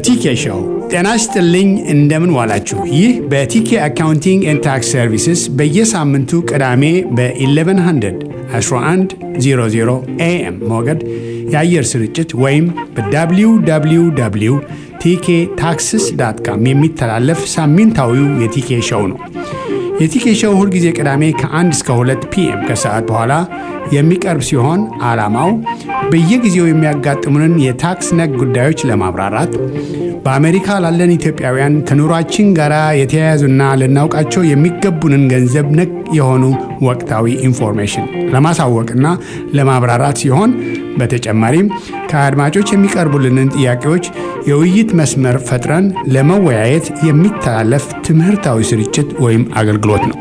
በቲኬ ሾው ጤና ይስጥልኝ። እንደምን ዋላችሁ? ይህ በቲኬ አካውንቲንግ ኤንድ ታክስ ሰርቪስስ በየሳምንቱ ቅዳሜ በ1100 1100 ኤኤም ሞገድ የአየር ስርጭት ወይም በwww ቲኬ ታክስስ ዳት ካም የሚተላለፍ ሳምንታዊው የቲኬ ሾው ነው። የቲኬ ሾው ሁልጊዜ ቅዳሜ ከ1 እስከ 2 ፒኤም ከሰዓት በኋላ የሚቀርብ ሲሆን ዓላማው በየጊዜው የሚያጋጥሙንን የታክስ ነክ ጉዳዮች ለማብራራት በአሜሪካ ላለን ኢትዮጵያውያን ከኑሯችን ጋር የተያያዙና ልናውቃቸው የሚገቡንን ገንዘብ ነክ የሆኑ ወቅታዊ ኢንፎርሜሽን ለማሳወቅና ለማብራራት ሲሆን በተጨማሪም ከአድማጮች የሚቀርቡልንን ጥያቄዎች የውይይት መስመር ፈጥረን ለመወያየት የሚተላለፍ ትምህርታዊ ስርጭት ወይም አገልግሎት ነው።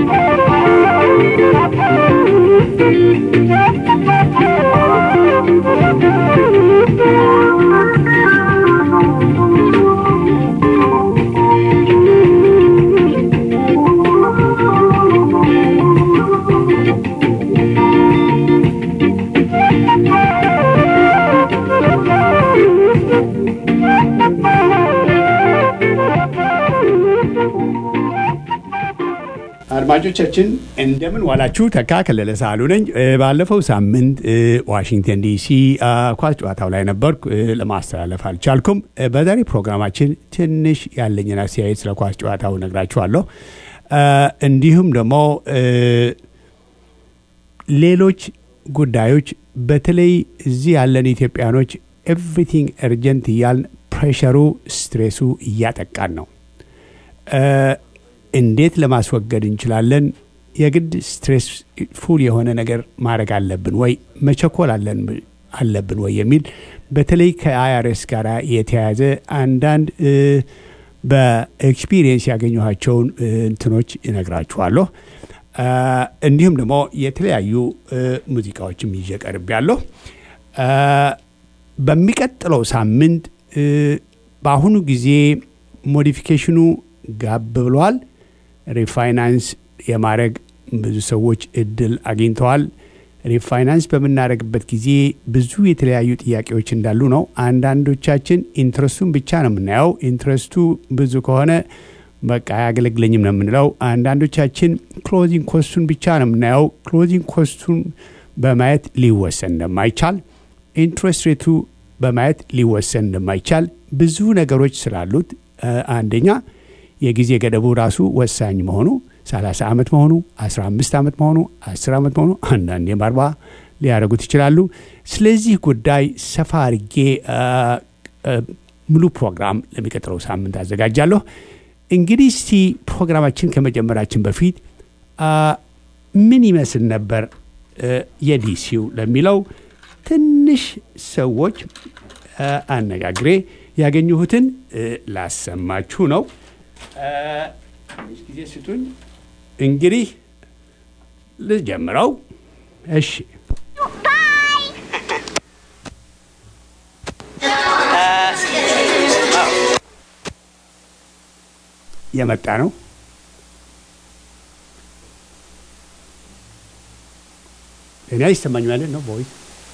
አድማጮቻችን እንደምን ዋላችሁ። ተካ ከለለ ሳሉ ነኝ። ባለፈው ሳምንት ዋሽንግተን ዲሲ ኳስ ጨዋታው ላይ ነበርኩ፣ ለማስተላለፍ አልቻልኩም። በዛሬ ፕሮግራማችን ትንሽ ያለኝን አስተያየት ስለ ኳስ ጨዋታው ነግራችኋለሁ። እንዲሁም ደግሞ ሌሎች ጉዳዮች በተለይ እዚህ ያለን ኢትዮጵያኖች ኤቭሪቲንግ እርጀንት እያልን ፕሬሸሩ፣ ስትሬሱ እያጠቃን ነው። እንዴት ለማስወገድ እንችላለን? የግድ ስትሬስ ፉል የሆነ ነገር ማድረግ አለብን ወይ መቸኮል አለብን ወይ የሚል በተለይ ከአይአርኤስ ጋር የተያያዘ አንዳንድ በኤክስፒሪየንስ ያገኘኋቸውን እንትኖች እነግራችኋለሁ። እንዲሁም ደግሞ የተለያዩ ሙዚቃዎችም ይዤ ቀርቤያለሁ። በሚቀጥለው ሳምንት በአሁኑ ጊዜ ሞዲፊኬሽኑ ጋብ ብሏል። ሪፋይናንስ የማድረግ ብዙ ሰዎች እድል አግኝተዋል። ሪፋይናንስ በምናደርግበት ጊዜ ብዙ የተለያዩ ጥያቄዎች እንዳሉ ነው። አንዳንዶቻችን ኢንትረስቱን ብቻ ነው የምናየው። ኢንትረስቱ ብዙ ከሆነ በቃ አያገለግለኝም ነው የምንለው። አንዳንዶቻችን ክሎዚንግ ኮስቱን ብቻ ነው የምናየው። ክሎዚንግ ኮስቱን በማየት ሊወሰን እንደማይቻል፣ ኢንትረስት ሬቱ በማየት ሊወሰን እንደማይቻል ብዙ ነገሮች ስላሉት አንደኛ የጊዜ ገደቡ ራሱ ወሳኝ መሆኑ 30 ዓመት መሆኑ 15 ዓመት መሆኑ 10 ዓመት መሆኑ አንዳንዴም አርባ ሊያደርጉት ይችላሉ። ስለዚህ ጉዳይ ሰፋ አድርጌ ሙሉ ፕሮግራም ለሚቀጥለው ሳምንት አዘጋጃለሁ። እንግዲህ እስቲ ፕሮግራማችን ከመጀመራችን በፊት ምን ይመስል ነበር የዲሲው ለሚለው ትንሽ ሰዎች አነጋግሬ ያገኘሁትን ላሰማችሁ ነው። ትንሽ ጊዜ ስጡኝ። እንግዲህ ልጀምረው። እሺ የመጣ ነው። እኔ አይሰማኝ ማለት ነው ቦይ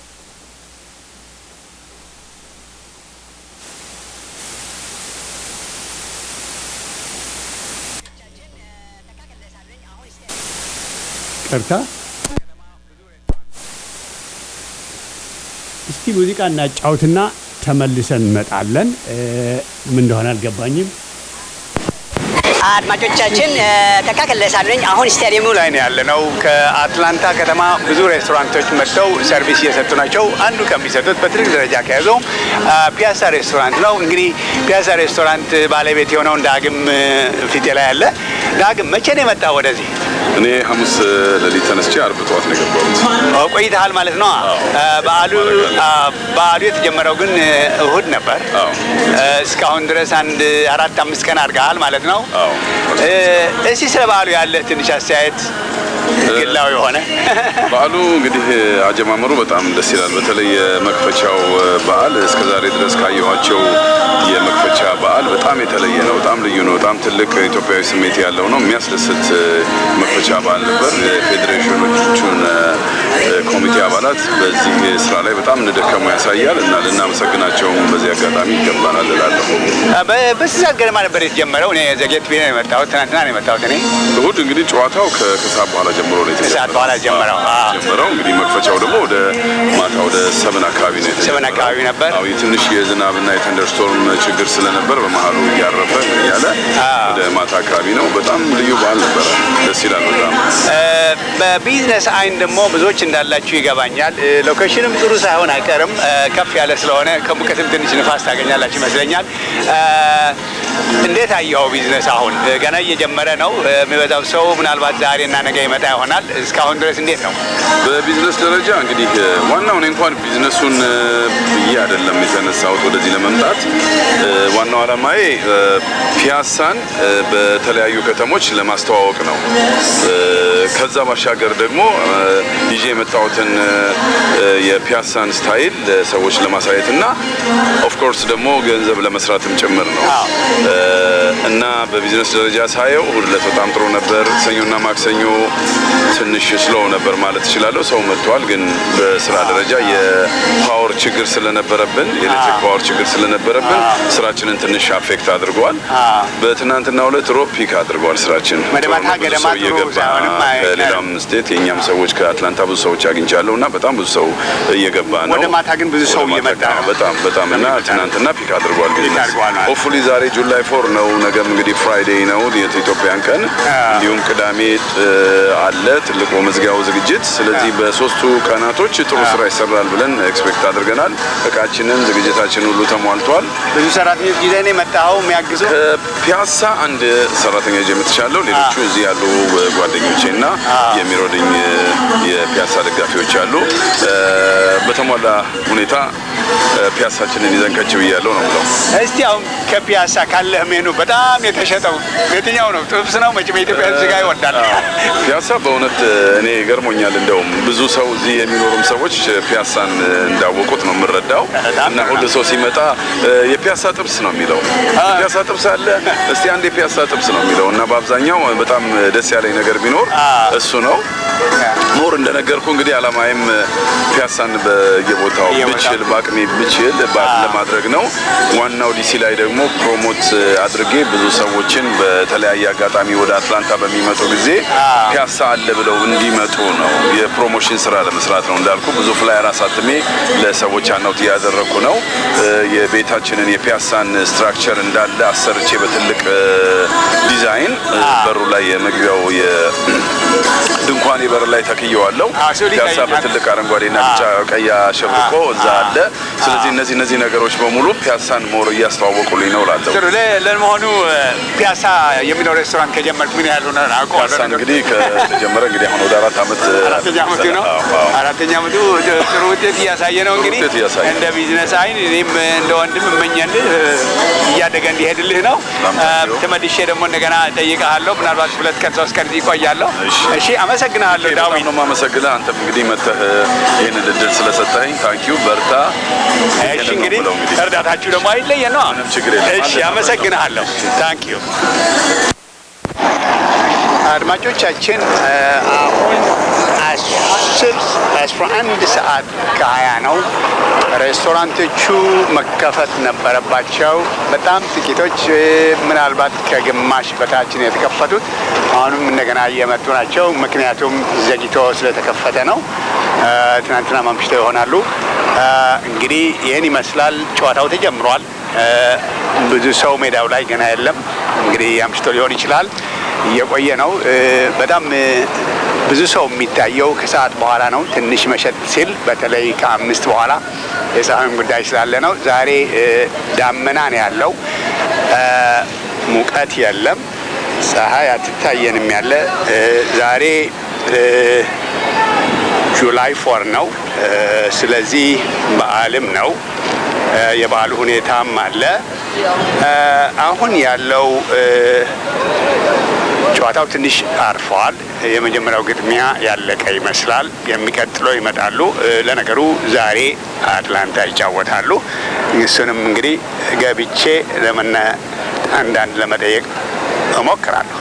ቅርታ እስቲ ሙዚቃ እናጫውትና ተመልሰን እንመጣለን። ምን እንደሆነ አልገባኝም። አድማጮቻችን ተካከለሳለኝ አሁን ስታዲየሙ ላይ ነው ያለነው። ከአትላንታ ከተማ ብዙ ሬስቶራንቶች መጥተው ሰርቪስ እየሰጡ ናቸው። አንዱ ከሚሰጡት በትልቅ ደረጃ ከያዘው ፒያሳ ሬስቶራንት ነው። እንግዲህ ፒያሳ ሬስቶራንት ባለቤት የሆነውን ዳግም ፊቴ ላይ ያለ ዳግም፣ መቼ ነው የመጣ ወደዚህ? እኔ ሐሙስ ሌሊት ተነስቼ አርብ ጠዋት ነው የገባሁት። ቆይተሃል ማለት ነው። በዓሉ በዓሉ የተጀመረው ግን እሁድ ነበር። እስካሁን ድረስ አንድ አራት አምስት ቀን አድርገሃል ማለት ነው። እስቲ ስለ በዓሉ ያለህ ትንሽ አስተያየት ግላዊ የሆነ በዓሉ እንግዲህ አጀማመሩ በጣም ደስ ይላል። በተለይ የመክፈቻው በዓል እስከ ዛሬ ድረስ ካየኋቸው የመክፈቻ በዓል በጣም የተለየ ነው። በጣም ልዩ ነው። በጣም ትልቅ ኢትዮጵያዊ ስሜት ያለው ነው። የሚያስደስት መክፈቻ በዓል ነበር። የፌዴሬሽኖቹን ኮሚቴ አባላት በዚህ ስራ ላይ በጣም እንደደከሙ ያሳያል እና ልናመሰግናቸውም በዚህ አጋጣሚ ይገባናል እላለሁ። በስንት ሰዓት ገደማ ነበር የተጀመረው? እኔ ዘጌት ቤት ነው የመጣሁት። ትናንትና ነው የመጣሁት እኔ እሁድ እንግዲህ ጨዋታው ከ- ከሰዓት በኋላ ጀምሮ ነው የተጀመረው። ከሰዓት በኋላ ጀመረው። አዎ። ጀመረው እንግዲህ መክፈቻው ደግሞ ወደ ማታ ወደ ሰብን አካባቢ ነው የተጀመረው። ሰብን አካባቢ ነበር። አዎ የትንሽ የዝናብና የተንደርስቶርም ችግር ስለነበር በመሀሉ እያረፈ ምን እያለ ወደ ማታ አካባቢ ነው። በጣም ልዩ በዓል ነበረ። ደስ ይላል በጣም በቢዝነስ አይን ደግሞ ብዙዎች እንዳላችሁ ይገባኛል። እ፣ ሎኬሽንም ጥሩ ሳይሆን አይቀርም። እ፣ ከፍ ያለ ስለሆነ ከሙቀትም ትንሽ ንፋስ ታገኛላችሁ ይመስለኛል። እ፣ እንዴት አየኸው ቢዝነስ? አሁን እ፣ ገና እየጀመረ ነው። እ፣ የሚበዛው ሰው ምናልባት ዛሬ እና ነገ ይመጣ ይሆናል። እስካሁን ድረስ እንዴት ነው? በቢዝነስ ደረጃ እንግዲህ እ፣ ዋናው እኔ እንኳን ቢዝነሱን እ፣ ብዬ አይደለም የተነሳሁት ወደዚህ ለመምጣት እ፣ ዋናው ዓላማዬ እ፣ ፒያሳን እ፣ በተለያዩ ከተሞች ለማስተዋወቅ ነው። እ፣ ከዛ ባሻገር ደግሞ እ፣ ይዤ የመጣሁትን እ፣ እ፣ የፒያሳን ስታይል ለሰዎች ለማሳየት እና ኦፍኮርስ ደግሞ ገንዘብ ለመስራትም ጭምር ነው አዎ። እ፣ እና በቢዝነስ ደረጃ ሳየው እሁድ ዕለት በጣም ጥሩ ነበር። ሰኞና ማክሰኞ ትንሽ ስሎው ነበር ማለት እችላለሁ። ሰው መጥቷል፣ ግን በስራ ደረጃ የፓወር ችግር ስለነበረብን የኤሌክትሪክ ፓወር ችግር ስለነበረብን ስራችንን ትንሽ አፌክት አድርገዋል። በትናንትናው ዕለት ሮብ ፒክ አድርገዋል ስራችን። ወደ ማታ ጥሩ ነው፣ ብዙ ገደማ ሰው ጥሩ እየገባ ሳይሆንም አይ- ከሌላም ስቴት የእኛም ሰዎች ከአትላንታ ብዙ ሰዎች አግኝቻለሁ እና በጣም ብዙ ሰው እየገባ ነው። ወደ ማታ ግን ብዙ ሰው ወደ ማታ እየመጣ ነው። በጣም በጣም እና ትናንትና ፒክ አድርጓል ቢዝነስ አድርጓል ማለት ነው። ሆፕፉሊ ዛሬ ጁላይ ፎር ነው። ነገም እንግዲህ ፍራይዴይ ነው የኢትዮጵያን ቀን እንዲሁም ቅዳሜ ጥ- አለ ትልቁ መዝጊያው ዝግጅት። ስለዚህ በሶስቱ ቀናቶች ጥሩ ስራ ይሰራል ብለን ኤክስፔክት አድርገናል። እቃችንን ዝግጅታችን ሁሉ ተሟልቷል። ብዙ ሰራተኞች ጊዜ ነው የመጣኸው የሚያግዙ ከፒያሳ አንድ ሰራተኛ ይዤ መጥቻለሁ። ሌሎቹ እዚህ ያሉ ጓደኞቼ እና የሚሮድኝ የፒያሳ ደጋፊዎች አሉ። እ፣ በተሟላ ሁኔታ እ፣ ፒያሳችንን ይዘን ከች ብያለሁ ነው ብለው እስቲ አሁን ከፒያሳ ካለህ ሜኑ በጣም የተሸጠው የትኛው ነው? ጥብስ ነው? መቼም የኢትዮጵያ ሕዝብ ስጋ ይወዳል። ፒያሳ በእውነት እኔ ገርሞኛል። እንደውም ብዙ ሰው እዚህ የሚኖሩም ሰዎች ፒያሳን እንዳወቁት ነው የምረዳው በጣም እና ሁሉ ሰው ሲመጣ እ፣ የፒያሳ ጥብስ ነው የሚለው የፒያሳ ጥብስ አለ እስቲ አንድ የፒያሳ ጥብስ ነው የሚለው እና በአብዛኛው በጣም ደስ ያለኝ ነገር ቢኖር እሱ ነው። ሞር እንደነገርኩ እንግዲህ አላማዬም ፒያሳን በየቦታው በየቦታው ብችል በአቅሜ ብችል ባ- ለማድረግ ነው። ዋናው ዲሲ ላይ ደግሞ ፕሮሞት አድርጌ ብዙ ሰዎችን በተለያየ አጋጣሚ ወደ አትላንታ በሚመጡ ጊዜ ፒያሳ አለ ብለው እንዲመጡ ነው። የፕሮሞሽን ስራ ለመስራት ነው። እንዳልኩ ብዙ ፍላየር አሳትሜ ለሰዎች አናውት እያደረግኩ ነው። እ፣ የቤታችንን የፒያሳን ስትራክቸር እንዳለ አሰርቼ በትልቅ እ፣ ዲዛይን እ፣ በሩ ላይ የመግቢያው የድንኳን በር ላይ ተክየዋለሁ። አዎ፣ ስዕሉ ፒያሳ ይታየኛል። በትልቅ አረንጓዴና ቢጫ ቀይ አሸብርቆ እዛ አለ። ስለዚህ እነዚህ እነዚህ ነገሮች በሙሉ ፒያሳን ሞር እያስተዋወቁልኝ ነው እላለሁ። ጥሩ። ለ- ለመሆኑ እ፣ ፒያሳ የሚለው ሬስቶራንት ከጀመርክ ምን ያህል ሆነ? አውቀዋለሁ ፒያሳን ነገሩ። እንግዲህ ከተጀመረ እንግዲህ አሁን ወደ አራት ዓመት አራተኛ ዓመቱ ነው። አዎ፣ አዎ። አራተኛ ዓመቱ ጥሩ ውጤት እያሳየ ነው። እንግዲህ ውጤት እያሳየ ነው። እንደ ቢዝነስ አይን እኔም እንደ ወንድም እመኛልህ እ፣ እያደገ እንዲሄድልህ ነው። በጣም እ፣ ታንኪዩ። ተመልሼ ደግሞ እንደገና ጠይቀሃለሁ። ምናልባት ሁለት ቀን ሶስት ቀን እዚህ እቆያለሁ። እሺ። እሺ፣ አመሰግናለሁ በጣም ዳዊት። ነው የማመሰግንህ። አንተም እንግዲህ መተህ ይህንን እድል ስለሰጠኸኝ ታንኪዩ፣ በርታ። እሺ ይህንን ነው እንግዲህ የምለው እንግዲህ እርዳታችሁ ደግሞ አይለየን ነው። ምንም ችግር የለም። እሺ አለን፣ አመሰግናለሁ። ታንክ ዩ አድማጮቻችን እ፣ አሁን አስር አስራ አንድ ሰዓት ከሀያ ነው። ሬስቶራንቶቹ መከፈት ነበረባቸው። በጣም ጥቂቶች እ፣ ምናልባት ከግማሽ በታች ነው የተከፈቱት። አሁንም እንደገና እየመጡ ናቸው። ምክንያቱም ዘግይቶ ስለተከፈተ ነው። እ፣ ትናንትና ማምሽተው ይሆናሉ። እ፣ እንግዲህ ይህን ይመስላል። ጨዋታው ተጀምሯል። እ፣ ብዙ ሰው ሜዳው ላይ ገና የለም። እንግዲህ አምሽቶ ሊሆን ይችላል። እየቆየ ነው። እ፣ በጣም እ፣ ብዙ ሰው የሚታየው ከሰዓት በኋላ ነው። ትንሽ መሸጥ ሲል በተለይ ከአምስት በኋላ የፀሐይም ጉዳይ ስላለ ነው። ዛሬ እ፣ ዳመና ነው ያለው። እ፣ ሙቀት የለም። ፀሐይ አትታየንም ያለ እ፣ ዛሬ እ፣ ጁላይ ፎር ነው። እ፣ ስለዚህ በዓልም ነው። እ፣ የበዓሉ ሁኔታም አለ። እ፣ አሁን ያለው እ፣ ጨዋታ ጨዋታው ትንሽ አርፈዋል። የመጀመሪያው ግጥሚያ ያለቀ ይመስላል። የሚቀጥለው ይመጣሉ። ለነገሩ ዛሬ አትላንታ ይጫወታሉ። እሱንም እንግዲህ ገብቼ ለመነ አንዳንድ ለመጠየቅ እሞክራለሁ።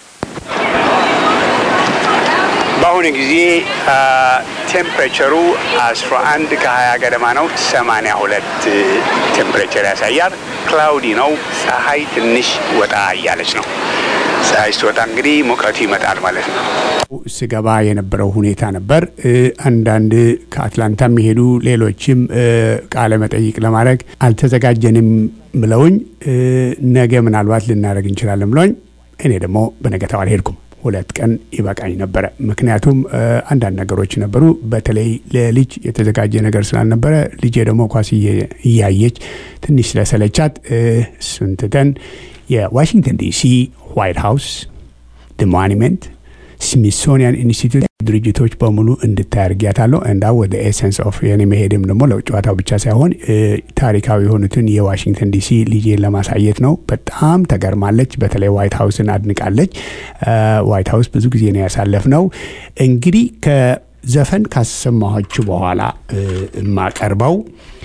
በአሁኑ ጊዜ ቴምፕሬቸሩ 11 ከ20 ገደማ ነው። 82 ቴምፕሬቸር ያሳያል። ክላውዲ ነው። ፀሐይ ትንሽ ወጣ እያለች ነው። ፀሐይ ስትወጣ እንግዲህ ሙቀቱ ይመጣል ማለት ነው። ስገባ የነበረው ሁኔታ ነበር። አንዳንድ ከአትላንታ የሚሄዱ ሌሎችም ቃለ መጠይቅ ለማድረግ አልተዘጋጀንም ብለውኝ ነገ ምናልባት ልናደርግ እንችላለን ብለውኝ እኔ ደግሞ በነገታው አልሄድኩም። ሁለት ቀን ይበቃኝ ነበረ። ምክንያቱም አንዳንድ ነገሮች ነበሩ። በተለይ ለልጅ የተዘጋጀ ነገር ስላልነበረ ልጄ ደግሞ ኳስ እያየች ትንሽ ስለሰለቻት እሱን ትተን የዋሽንግተን ዲሲ ዋይት ሃውስ ሞኒመንት ስሚሶኒያን ኢንስቲትዩት ድርጅቶች በሙሉ እንድታይ አድርጊያታለሁ። እንዳ ወደ ኤሰንስ ኦፍ የኔ መሄድም ደግሞ ለጨዋታው ብቻ ሳይሆን ታሪካዊ የሆኑትን የዋሽንግተን ዲሲ ልጄን ለማሳየት ነው። በጣም ተገርማለች። በተለይ ዋይት ሀውስን አድንቃለች። ዋይት ሀውስ ብዙ ጊዜ ነው ያሳለፍነው። እንግዲህ ከዘፈን ካሰማኋችሁ በኋላ የማቀርበው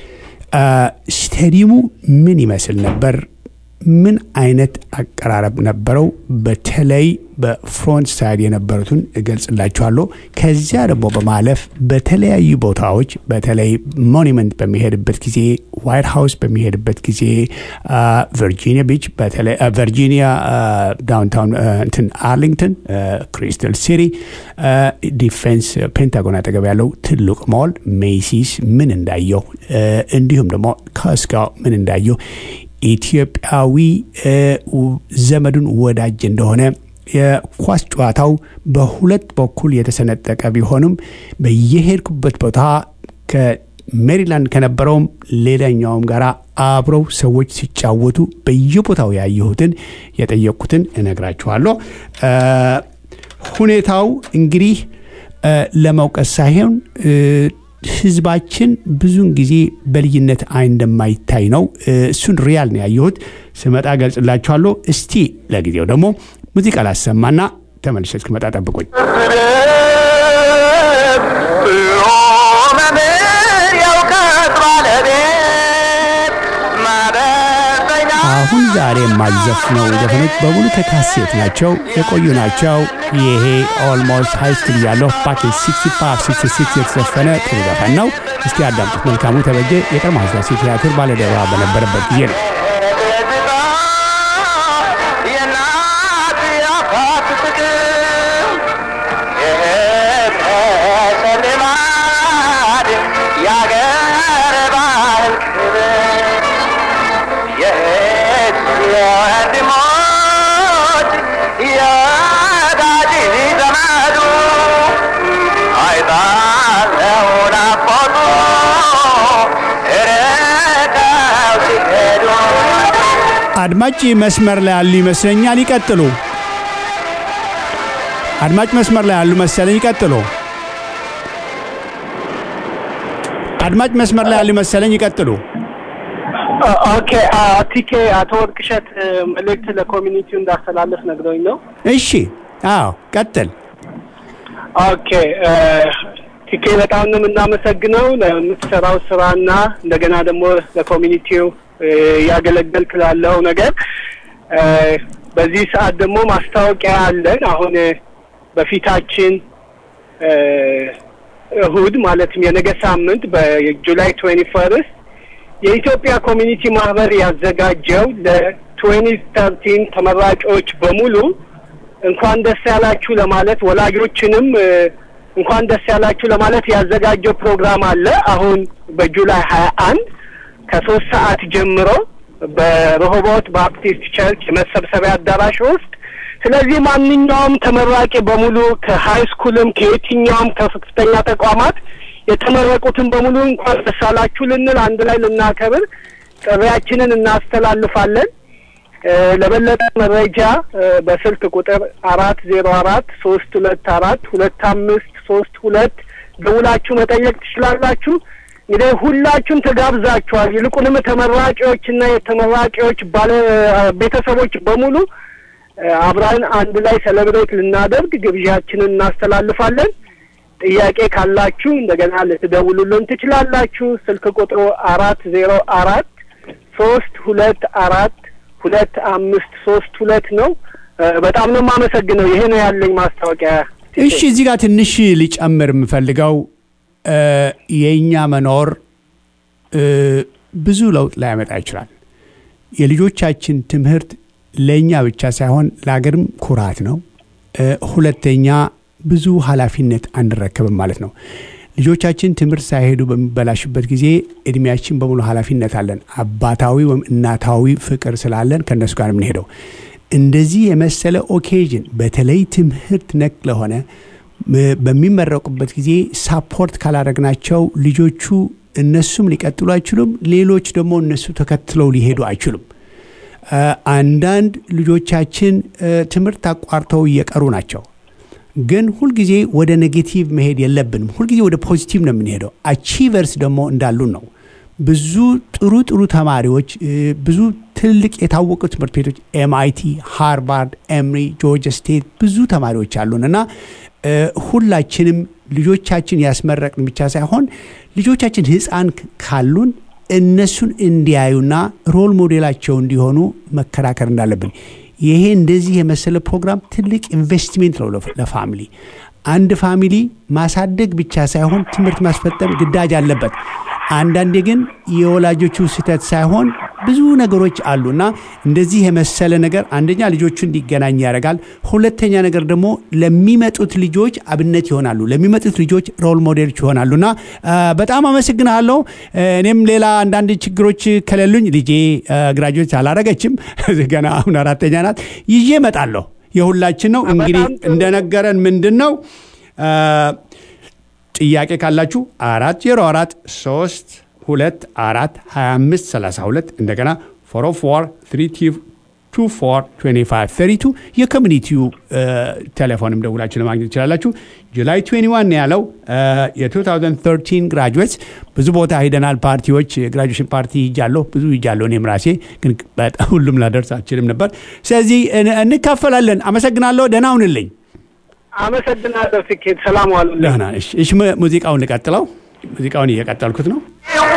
ስቴዲየሙ ምን ይመስል ነበር? ምን አይነት አቀራረብ ነበረው? በተለይ በፍሮንት ሳይድ የነበሩትን እገልጽላችኋለሁ። ከዚያ ደግሞ በማለፍ በተለያዩ ቦታዎች በተለይ ሞኒመንት በሚሄድበት ጊዜ፣ ዋይት ሃውስ በሚሄድበት ጊዜ፣ ቨርጂኒያ ቢች፣ ቨርጂኒያ ዳውንታውን እንትን አርሊንግተን፣ ክሪስታል ሲቲ፣ ዲፌንስ ፔንታጎን አጠገብ ያለው ትልቅ ሞል ሜሲስ ምን እንዳየው እንዲሁም ደግሞ ከስካው ምን እንዳየው ኢትዮጵያዊ ዘመዱን ወዳጅ እንደሆነ የኳስ ጨዋታው በሁለት በኩል የተሰነጠቀ ቢሆንም በየሄድኩበት ቦታ ከሜሪላንድ ከነበረውም ሌላኛውም ጋር አብረው ሰዎች ሲጫወቱ በየቦታው ያየሁትን የጠየቅኩትን እነግራችኋለሁ። ሁኔታው እንግዲህ ለመውቀስ ሳይሆን ህዝባችን ብዙውን ጊዜ በልዩነት አይን እንደማይታይ ነው። እሱን ሪያል ነው ያየሁት። ስመጣ ገልጽላችኋለሁ። እስቲ ለጊዜው ደግሞ ሙዚቃ ላሰማና ተመልሼ እስክመጣ ጠብቁኝ። አሁን ዛሬ የማልዘፍነው ዘፈኖች በሙሉ ከካሴት ናቸው፣ የቆዩ ናቸው። ይሄ ኦልሞስት ሃይ ስኩል እያለሁ ባክ 65 66 የተዘፈነ ጥሩ ዘፈን ነው። እስቲ አዳምጡት። መልካሙ ተበጀ የቀድሞ ኃይለሥላሴ ቲያትር ባለደራ በነበረበት ጊዜ ነው። አድማጭ መስመር ላይ ያሉ ይመስለኛል። ይቀጥሉ። አድማጭ መስመር ላይ ያሉ መሰለኝ። ይቀጥሉ። አድማጭ መስመር ላይ ያሉ መሰለኝ። ይቀጥሉ። ኦኬ ቲኬ አቶ ወርቅሸት መልእክት ለኮሚኒቲው እንዳስተላለፍ ነግረውኝ ነው። እሺ፣ አዎ፣ ቀጥል። ኦኬ ቲኬ በጣም ነው የምናመሰግነው ለምትሰራው ስራና እንደገና ደግሞ ለኮሚኒቲው እያገለገልክ ላለው ነገር። በዚህ ሰዓት ደግሞ ማስታወቂያ አለን። አሁን በፊታችን እሁድ ማለትም የነገ ሳምንት በጁላይ ትዌንቲ ፈርስት የኢትዮጵያ ኮሚኒቲ ማህበር ያዘጋጀው ለትዌንቲ ተርቲን ተመራቂዎች በሙሉ እንኳን ደስ ያላችሁ ለማለት ወላጆችንም እንኳን ደስ ያላችሁ ለማለት ያዘጋጀው ፕሮግራም አለ። አሁን በጁላይ ሀያ አንድ ከሶስት ሰዓት ጀምሮ በረሆቦት ባፕቲስት ቸርች የመሰብሰቢያ አዳራሽ ውስጥ። ስለዚህ ማንኛውም ተመራቂ በሙሉ ከሀይ ስኩልም ከየትኛውም ከፍተኛ ተቋማት የተመረቁትን በሙሉ እንኳን ደስ አላችሁ ልንል አንድ ላይ ልናከብር ጥሪያችንን እናስተላልፋለን። ለበለጠ መረጃ በስልክ ቁጥር አራት ዜሮ አራት ሶስት ሁለት አራት ሁለት አምስት ሶስት ሁለት ደውላችሁ መጠየቅ ትችላላችሁ። እንግዲህ ሁላችሁም ተጋብዛችኋል። ይልቁንም ተመራቂዎችና የተመራቂዎች ባለ ቤተሰቦች በሙሉ አብረን አንድ ላይ ሴሌብሬት ልናደርግ ግብዣችንን እናስተላልፋለን። ጥያቄ ካላችሁ እንደገና ልትደውሉልን ትችላላችሁ። ስልክ ቁጥሩ አራት ዜሮ አራት ሶስት ሁለት አራት ሁለት አምስት ሶስት ሁለት ነው። በጣም ነው የማመሰግነው። ይሄ ነው ያለኝ ማስታወቂያ። እሺ፣ እዚህ ጋር ትንሽ ሊጨምር የምፈልገው የእኛ መኖር ብዙ ለውጥ ላያመጣ ይችላል። የልጆቻችን ትምህርት ለእኛ ብቻ ሳይሆን ለሀገርም ኩራት ነው። ሁለተኛ ብዙ ኃላፊነት አንረከብም ማለት ነው። ልጆቻችን ትምህርት ሳይሄዱ በሚበላሽበት ጊዜ እድሜያችን በሙሉ ኃላፊነት አለን። አባታዊ ወይም እናታዊ ፍቅር ስላለን ከእነሱ ጋር የምንሄደው እንደዚህ የመሰለ ኦኬዥን በተለይ ትምህርት ነክ ለሆነ በሚመረቁበት ጊዜ ሳፖርት ካላደረግናቸው ልጆቹ እነሱም ሊቀጥሉ አይችሉም። ሌሎች ደግሞ እነሱ ተከትለው ሊሄዱ አይችሉም። አንዳንድ ልጆቻችን ትምህርት አቋርተው እየቀሩ ናቸው። ግን ሁልጊዜ ወደ ኔጌቲቭ መሄድ የለብንም። ሁልጊዜ ወደ ፖዚቲቭ ነው የምንሄደው። አቺቨርስ ደግሞ እንዳሉን ነው። ብዙ ጥሩ ጥሩ ተማሪዎች ብዙ ትልቅ የታወቁ ትምህርት ቤቶች ኤምአይቲ፣ ሃርቫርድ፣ ኤምሪ፣ ጆርጂያ ስቴት ብዙ ተማሪዎች አሉን እና ሁላችንም ልጆቻችን ያስመረቅን ብቻ ሳይሆን ልጆቻችን ሕፃን ካሉን እነሱን እንዲያዩና ሮል ሞዴላቸው እንዲሆኑ መከራከር እንዳለብን ይሄ እንደዚህ የመሰለ ፕሮግራም ትልቅ ኢንቨስትሜንት ነው ለፋሚሊ። አንድ ፋሚሊ ማሳደግ ብቻ ሳይሆን ትምህርት ማስፈጠም ግዳጅ አለበት። አንዳንዴ ግን የወላጆቹ ስህተት ሳይሆን ብዙ ነገሮች አሉ እና እንደዚህ የመሰለ ነገር አንደኛ ልጆቹ እንዲገናኝ ያደርጋል። ሁለተኛ ነገር ደግሞ ለሚመጡት ልጆች አብነት ይሆናሉ። ለሚመጡት ልጆች ሮል ሞዴሎች ይሆናሉ እና በጣም አመሰግናለሁ። እኔም ሌላ አንዳንድ ችግሮች ከሌሉኝ ልጄ ግራጆች አላረገችም ገና አሁን አራተኛ ናት። ይዤ እመጣለሁ። የሁላችን ነው እንግዲህ እንደነገረን ምንድን ነው ጥያቄ ካላችሁ አራት ዜሮ አራት ሶስት ሁለት አራት ሀያ አምስት ሰላሳ ሁለት እንደገና ፎር ፎር ትሪ ቱ ፎር ትዌንቲ ፋይቭ ተርቲ ቱ የኮሚኒቲው ቴሌፎንም ደውላችሁ ለማግኘት ትችላላችሁ። ጁላይ 21 ያለው የ2013 ግራጁዌትስ ብዙ ቦታ ሄደናል። ፓርቲዎች የግራጁዌሽን ፓርቲ ሂጃለሁ፣ ብዙ ሂጃለሁ። እኔም ራሴ ግን በጣም ሁሉም ላደርስ አልችልም ነበር። ስለዚህ እንካፈላለን። አመሰግናለሁ። ደህና ሁንልኝ። አመሰግናለሁ። ስኬት ሰላም ዋሉ። ደህና እሺ። እሺ፣ ሙዚቃውን ልቀጥለው። ሙዚቃውን እየቀጠልኩት ነው።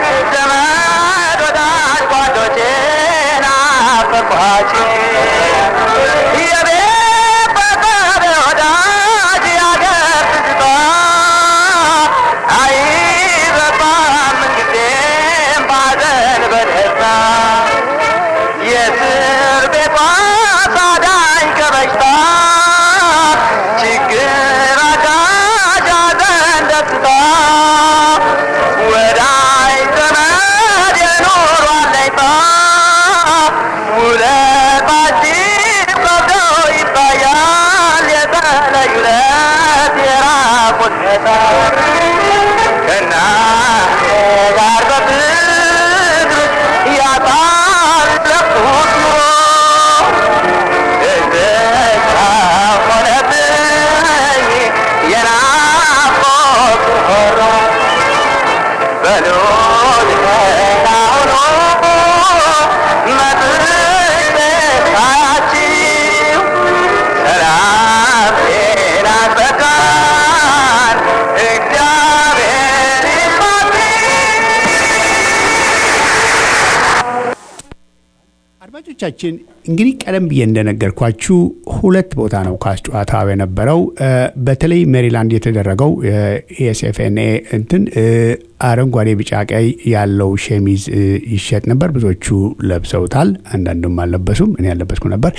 አድማጮቻችን እንግዲህ ቀደም ብዬ እንደነገርኳችሁ ሁለት ቦታ ነው ኳስ ጨዋታ የነበረው። በተለይ ሜሪላንድ የተደረገው ኤስኤፍኤንኤ እንትን አረንጓዴ፣ ቢጫ፣ ቀይ ያለው ሸሚዝ ይሸጥ ነበር። ብዙዎቹ ለብሰውታል፣ አንዳንዱም አልለበሱም። እኔ ያለበስኩ ነበር።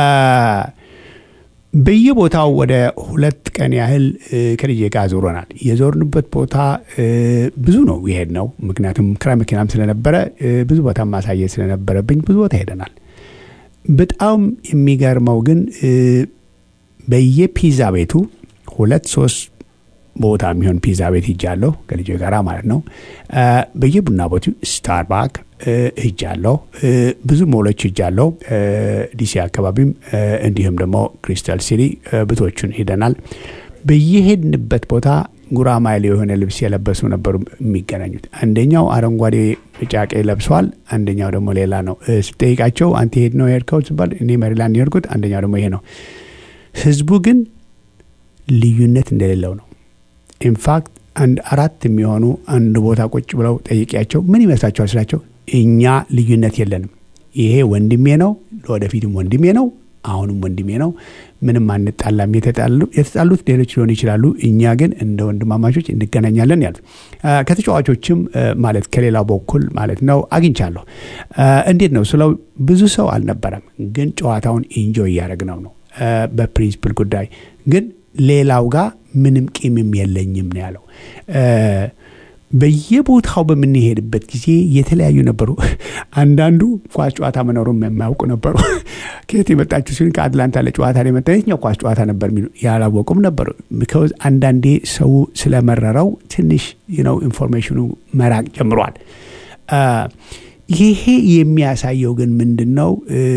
በየቦታው ወደ ሁለት ቀን ያህል ከልጄ ጋር ዞረናል። የዞርንበት ቦታ ብዙ ነው የሄድ ነው። ምክንያቱም ክራይ መኪናም ስለነበረ ብዙ ቦታ ማሳየት ስለነበረብኝ ብዙ ቦታ ሄደናል። በጣም የሚገርመው ግን በየፒዛ ቤቱ ሁለት ሶስት ቦታ የሚሆን ፒዛ ቤት ሂጃለሁ ከልጄ ጋር ማለት ነው። በየቡና ቦቱ ስታርባክ ሂጃለሁ። ብዙ ሞሎች ሂጃለሁ። ዲሲ አካባቢም እንዲሁም ደግሞ ክሪስታል ሲቲ ብዙዎቹን ሄደናል። በየሄድንበት ቦታ ጉራማይሌ የሆነ ልብስ የለበሱ ነበሩ የሚገናኙት። አንደኛው አረንጓዴ ጫቄ ለብሷል፣ አንደኛው ደግሞ ሌላ ነው። ስጠይቃቸው አንተ ሄድ ነው የሄድከው ሲባል እኔ ሜሪላንድ የሄድኩት፣ አንደኛው ደግሞ ይሄ ነው። ህዝቡ ግን ልዩነት እንደሌለው ነው። ኢንፋክት አንድ አራት የሚሆኑ አንድ ቦታ ቁጭ ብለው ጠይቂያቸው ምን ይመስላችኋል ስላቸው እኛ ልዩነት የለንም፣ ይሄ ወንድሜ ነው፣ ለወደፊትም ወንድሜ ነው፣ አሁንም ወንድሜ ነው፣ ምንም አንጣላም። የተጣሉት ሌሎች ሊሆኑ ይችላሉ፣ እኛ ግን እንደ ወንድማማቾች እንገናኛለን ያሉት ከተጫዋቾችም ማለት ከሌላው በኩል ማለት ነው አግኝቻለሁ። እንዴት ነው ስለው ብዙ ሰው አልነበረም፣ ግን ጨዋታውን ኢንጆይ እያደረግነው ነው። በፕሪንስፕል ጉዳይ ግን ሌላው ጋር ምንም ቂምም የለኝም ነው ያለው። በየቦታው በምንሄድበት ጊዜ የተለያዩ ነበሩ። አንዳንዱ ኳስ ጨዋታ መኖሩም የማያውቁ ነበሩ። ከየት የመጣችሁ ሲሆን ከአትላንታ ለጨዋታ ነው የመጣ የትኛው ኳስ ጨዋታ ነበር የሚሉ ያላወቁም ነበሩ። ቢካዝ አንዳንዴ ሰው ስለመረረው ትንሽ ነው ኢንፎርሜሽኑ መራቅ ጀምሯል። ይሄ የሚያሳየው ግን ምንድን ነው?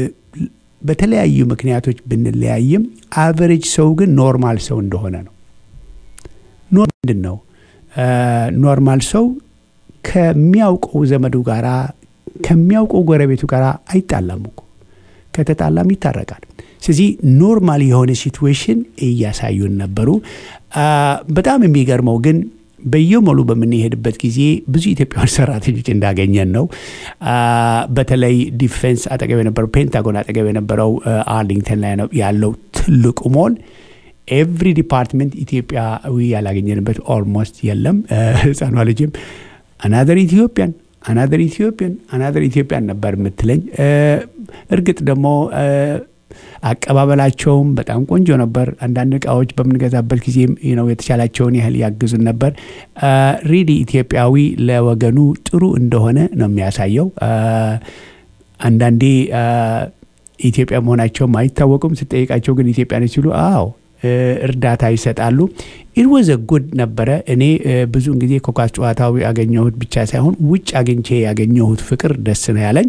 በተለያዩ ምክንያቶች ብንለያይም አቨሬጅ ሰው ግን ኖርማል ሰው እንደሆነ ነው። ምንድን ነው ኖርማል ሰው ከሚያውቀው ዘመዱ ጋር ከሚያውቀው ጎረቤቱ ጋር አይጣላም እኮ ከተጣላም ይታረቃል። ስለዚህ ኖርማል የሆነ ሲትዌሽን እያሳዩን ነበሩ። በጣም የሚገርመው ግን በየሞሉ በምንሄድበት ጊዜ ብዙ ኢትዮጵያውያን ሰራተኞች እንዳገኘን ነው። በተለይ ዲፌንስ አጠገብ የነበረው ፔንታጎን አጠገብ የነበረው አርሊንግተን ላይ ያለው ትልቁ ሞል ኤቭሪ ዲፓርትመንት ኢትዮጵያዊ ያላገኘንበት ኦልሞስት የለም። ህፃኗ ልጅም አናደር ኢትዮጵያን አናደር ኢትዮጵያን አናደር ኢትዮጵያን ነበር የምትለኝ። እርግጥ ደግሞ አቀባበላቸውም በጣም ቆንጆ ነበር። አንዳንድ እቃዎች በምንገዛበት ጊዜም ነው የተቻላቸውን ያህል ያግዙን ነበር። ሪሊ ኢትዮጵያዊ ለወገኑ ጥሩ እንደሆነ ነው የሚያሳየው። አንዳንዴ ኢትዮጵያ መሆናቸውም አይታወቁም። ስጠይቃቸው ግን ኢትዮጵያ ነች ሲሉ አዎ እርዳታ ይሰጣሉ። ኢትወዘ ጉድ ነበረ። እኔ ብዙውን ጊዜ ከኳስ ጨዋታው ያገኘሁት ብቻ ሳይሆን ውጭ አግኝቼ ያገኘሁት ፍቅር ደስ ነው ያለኝ።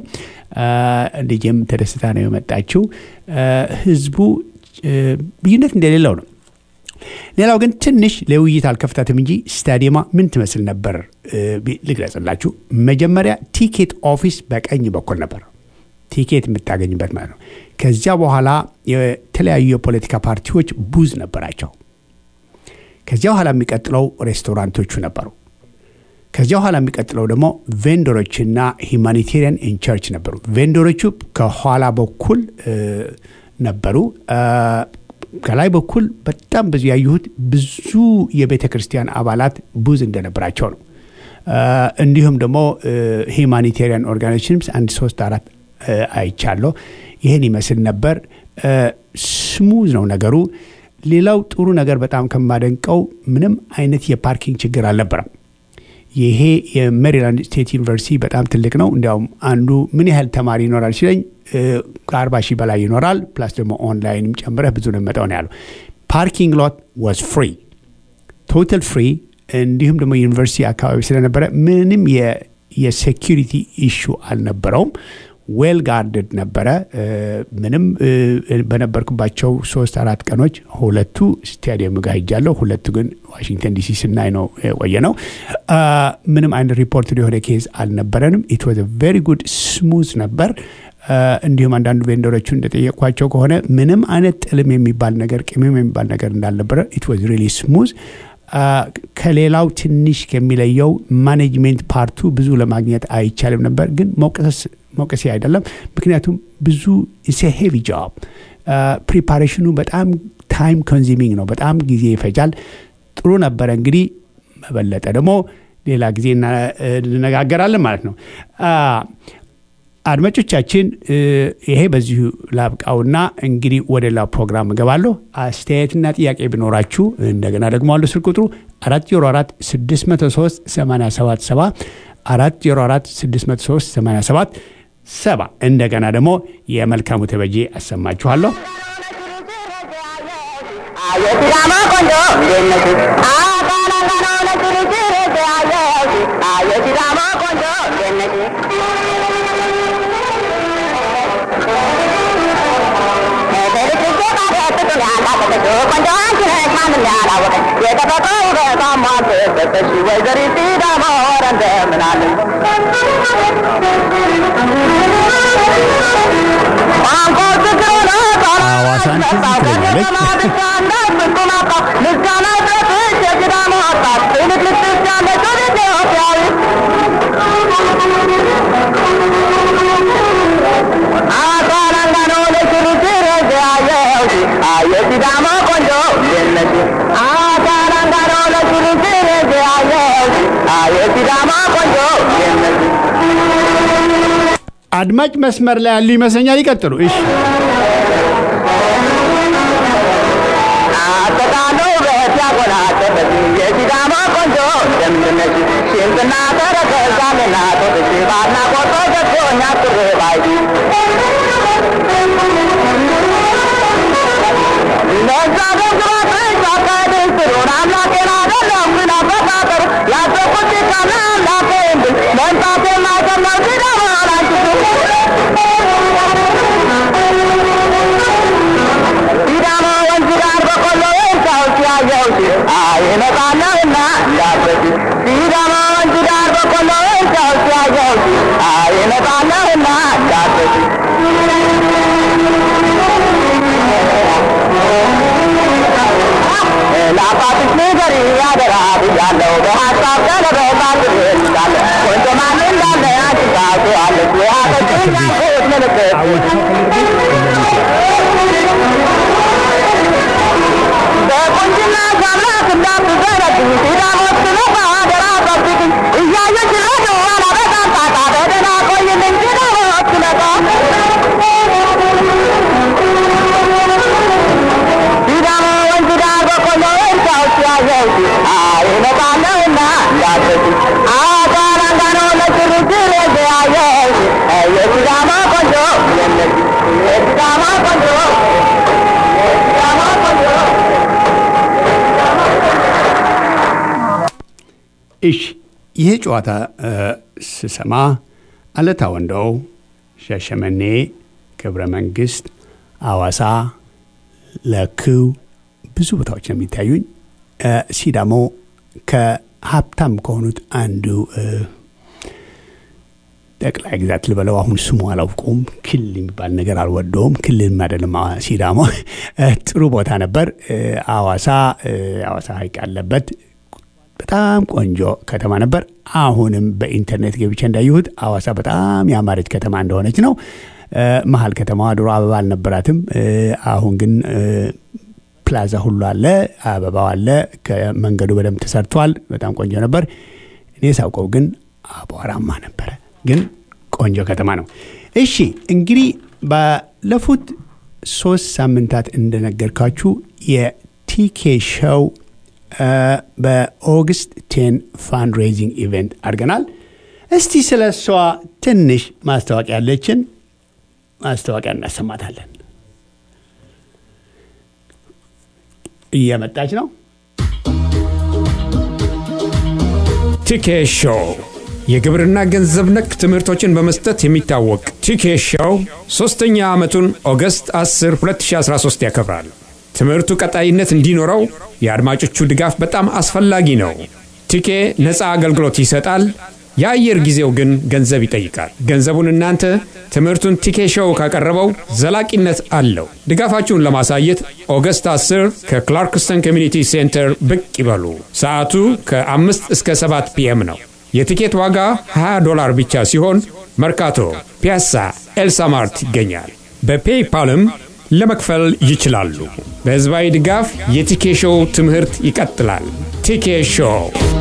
ልጄም ተደስታ ነው የመጣችው። ህዝቡ ልዩነት እንደሌለው ነው። ሌላው ግን ትንሽ ለውይይት አልከፍታትም እንጂ ስታዲየማ ምን ትመስል ነበር ልግለጽላችሁ። መጀመሪያ ቲኬት ኦፊስ በቀኝ በኩል ነበር ቲኬት የምታገኝበት ማለት ነው። ከዚያ በኋላ የተለያዩ የፖለቲካ ፓርቲዎች ቡዝ ነበራቸው። ከዚያ በኋላ የሚቀጥለው ሬስቶራንቶቹ ነበሩ። ከዚያ በኋላ የሚቀጥለው ደግሞ ቬንደሮችና ሂማኒቴሪያን ኢን ቸርች ነበሩ። ቬንደሮቹ ከኋላ በኩል ነበሩ። ከላይ በኩል በጣም ብዙ ያየሁት ብዙ የቤተ ክርስቲያን አባላት ቡዝ እንደነበራቸው ነው። እንዲሁም ደግሞ ሂማኒቴሪያን ኦርጋናይዜሽንስ አንድ ሶስት አራት አይቻለሁ። ይህን ይመስል ነበር። ስሙዝ ነው ነገሩ። ሌላው ጥሩ ነገር በጣም ከማደንቀው ምንም አይነት የፓርኪንግ ችግር አልነበረም። ይሄ የሜሪላንድ ስቴት ዩኒቨርሲቲ በጣም ትልቅ ነው። እንዲያውም አንዱ ምን ያህል ተማሪ ይኖራል ሲለኝ ከአርባ ሺህ በላይ ይኖራል። ፕላስ ደግሞ ኦንላይንም ጨምረህ ብዙ ነው የሚመጣው ነው ያለው። ፓርኪንግ ሎት ዋዝ ፍሪ ቶታል ፍሪ። እንዲሁም ደግሞ ዩኒቨርሲቲ አካባቢ ስለነበረ ምንም የሴኪሪቲ ኢሹ አልነበረውም። ዌል ጋርድድ ነበረ። ምንም በነበርኩባቸው ሶስት አራት ቀኖች ሁለቱ ስታዲየም ጋር ሄጃለሁ። ሁለቱ ግን ዋሽንግተን ዲሲ ስናይ ነው የቆየ ነው። ምንም አይነት ሪፖርት የሆነ ኬዝ አልነበረንም። ኢት ዋዝ ቬሪ ጉድ ስሙዝ ነበር። እንዲሁም አንዳንዱ ቬንደሮቹ እንደጠየቅኳቸው ከሆነ ምንም አይነት ጥልም የሚባል ነገር ቅምም የሚባል ነገር እንዳልነበረ ኢት ዋዝ ሪሊ ስሙዝ ከሌላው ትንሽ ከሚለየው ማኔጅሜንት ፓርቱ ብዙ ለማግኘት አይቻልም ነበር፣ ግን መውቀሴ አይደለም። ምክንያቱም ብዙ ሄቪ ጆብ ፕሪፓሬሽኑ በጣም ታይም ኮንዚሚንግ ነው፣ በጣም ጊዜ ይፈጃል። ጥሩ ነበረ። እንግዲህ መበለጠ ደግሞ ሌላ ጊዜ እንነጋገራለን ማለት ነው። አድማጮቻችን ይሄ በዚሁ ላብቃውና እንግዲህ ወደ ሌላ ፕሮግራም እገባለሁ። አስተያየትና ጥያቄ ቢኖራችሁ እንደገና ደግሞ አሉ ስልክ ቁጥሩ 404 603 877 404 603 87 ሰባ እንደገና ደግሞ የመልካሙ ተበጄ አሰማችኋለሁ። የሲዳማ ቆንጆ እንዴት ነሽ? የሲዳማ ቆንጆ እንዴት ነሽ? ቆንጆ አንቺ ነሽ ማንም እኔ አላወቀኝ የተፈጥሮ ውበቷን ማልተሰጠሽ ወይዘሪት ሲዳማ ወረ እንደምን አለሽ ቋንቋው ችግር ሆነ ሐዋሳን ትዝ ትለኛለች። ምስጋና ይድረስሽ የሲዳማ ወጣት ትልቅ ልብስ ያለች ወደ ኢትዮጵያዊ አካላንጋኖ ለሽሩሽር ያየሁሽ የሲዳማ ቆንጆ እንዴት ነሽ? አካላንጋኖ ለሽሩሽር ያየሁሽ የሲዳማ ቆንጆ እንዴት ነሽ? አድማጭ መስመር ላይ ያሉ ይመስለኛል። ይቀጥሉ። እሺ አጠቃሎ ውበት ያጎናጸፈሽ የሲዳማ ቆንጆ እንደምን ነሽ? ሽንጥና ተረከዛልና ጦጥሽ በአድናቆት ተገዝቶኛ ቅር ባይ ለዛ ደግባትሽ አካሄድሽ ጥሩን አምላኬን አይደለም ግን አፈጣጠሩ ያሰብኩት ካለ አምላኬ እንድል መምጣት የማይቀር ሲዳማ ላንቺ ሲዳማ ወንዝ ዳር በቆሎ ወንሳዎች ያየሁሽ አይመጣለሁና እንዳትረሺ ሲዳማ ወንዝ ዳር በቆሎ ወንሳዎች ያየሁሽ አይመጣለሁና እንዳትረሺ ለአባትሽ ንገሪ ያደራ ብያለሁ በሀሳብ ቀለበት አድርጌልሻለሁ ቆንጆ ማን እንዳለ አንቺ ታውቂዋለሽ የሀገርሽን ያልኩት ምልክት በቁንጅና ሻላት እንዳትዘረግ ሲዳሞት ስለባ አደራ ጠብቅኝ እያየሽ ረዶ አላበጣም ጣጣ በደህና ቆይልኝ ሲዳሞት ስለባ ሲዳሞ ወንዝ ዳር በቆሎ እርሻዎች ያየሁሽ አይመጣለሁና እንዳትረሺ አካል አንጋኖ ለችርችር ያየሁሽ የሲዳማ ቆንጆ የለሽ የሲዳማ ቆንጆ የሲዳማ ቆንጆ እሺ ይሄ ጨዋታ እ፣ ስሰማ አለታ ወንደው፣ ሻሸመኔ፣ ክብረ መንግስት፣ አዋሳ፣ ለክው ብዙ ቦታዎች ነው የሚታዩኝ። እ፣ ሲዳሞ ከሀብታም ከሆኑት አንዱ እ፣ ጠቅላይ ግዛት ልበለው አሁን ስሙ አላውቀውም። ክልል የሚባል ነገር አልወደውም። ክልልም አይደለም አ- ሲዳሞ እ፣ ጥሩ ቦታ ነበር። እ፣ አዋሳ እ፣ አዋሳ ሀይቅ ያለበት በጣም ቆንጆ ከተማ ነበር። አሁንም በኢንተርኔት ገብቼ እንዳየሁት አዋሳ በጣም ያማረች ከተማ እንደሆነች ነው። እ፣ መሀል ከተማዋ ድሮ አበባ አልነበራትም። እ፣ አሁን ግን እ፣ ፕላዛ ሁሉ አለ፣ አበባው አለ። ከመንገዱ በደንብ ተሰርቷል። በጣም ቆንጆ ነበር። እኔ ሳውቀው ግን አቧራማ ነበረ። ግን ቆንጆ ከተማ ነው። እሺ እንግዲህ ባለፉት ሶስት ሳምንታት እንደነገርካችሁ የቲኬ ሾው እ፣ በኦገስት ቴን ፋንድሬዚንግ ኢቨንት አድርገናል። እስቲ ስለ እሷ ትንሽ ማስታወቂያ ያለችን ማስታወቂያ እናሰማታለን። እየመጣች ነው። ቲኬ ሾው የግብርና ገንዘብ ነክ ትምህርቶችን በመስጠት የሚታወቅ ቲኬ ሾው ሶስተኛ ዓመቱን ኦገስት 10 2013 ያከብራል። ትምህርቱ ቀጣይነት እንዲኖረው የአድማጮቹ ድጋፍ በጣም አስፈላጊ ነው። ቲኬ ነፃ አገልግሎት ይሰጣል። የአየር ጊዜው ግን ገንዘብ ይጠይቃል። ገንዘቡን እናንተ ትምህርቱን ቲኬ ሾው ካቀረበው ዘላቂነት አለው። ድጋፋችሁን ለማሳየት ኦገስት 10 ከክላርክስተን ኮሚኒቲ ሴንተር ብቅ ይበሉ። ሰዓቱ ከ5 እስከ 7 ፒኤም ነው። የቲኬት ዋጋ 20 ዶላር ብቻ ሲሆን መርካቶ፣ ፒያሳ፣ ኤልሳማርት ይገኛል። በፔይፓልም ለመክፈል ይችላሉ። በሕዝባዊ ድጋፍ የቲኬ ሾው ትምህርት ይቀጥላል። ቲኬ ሾው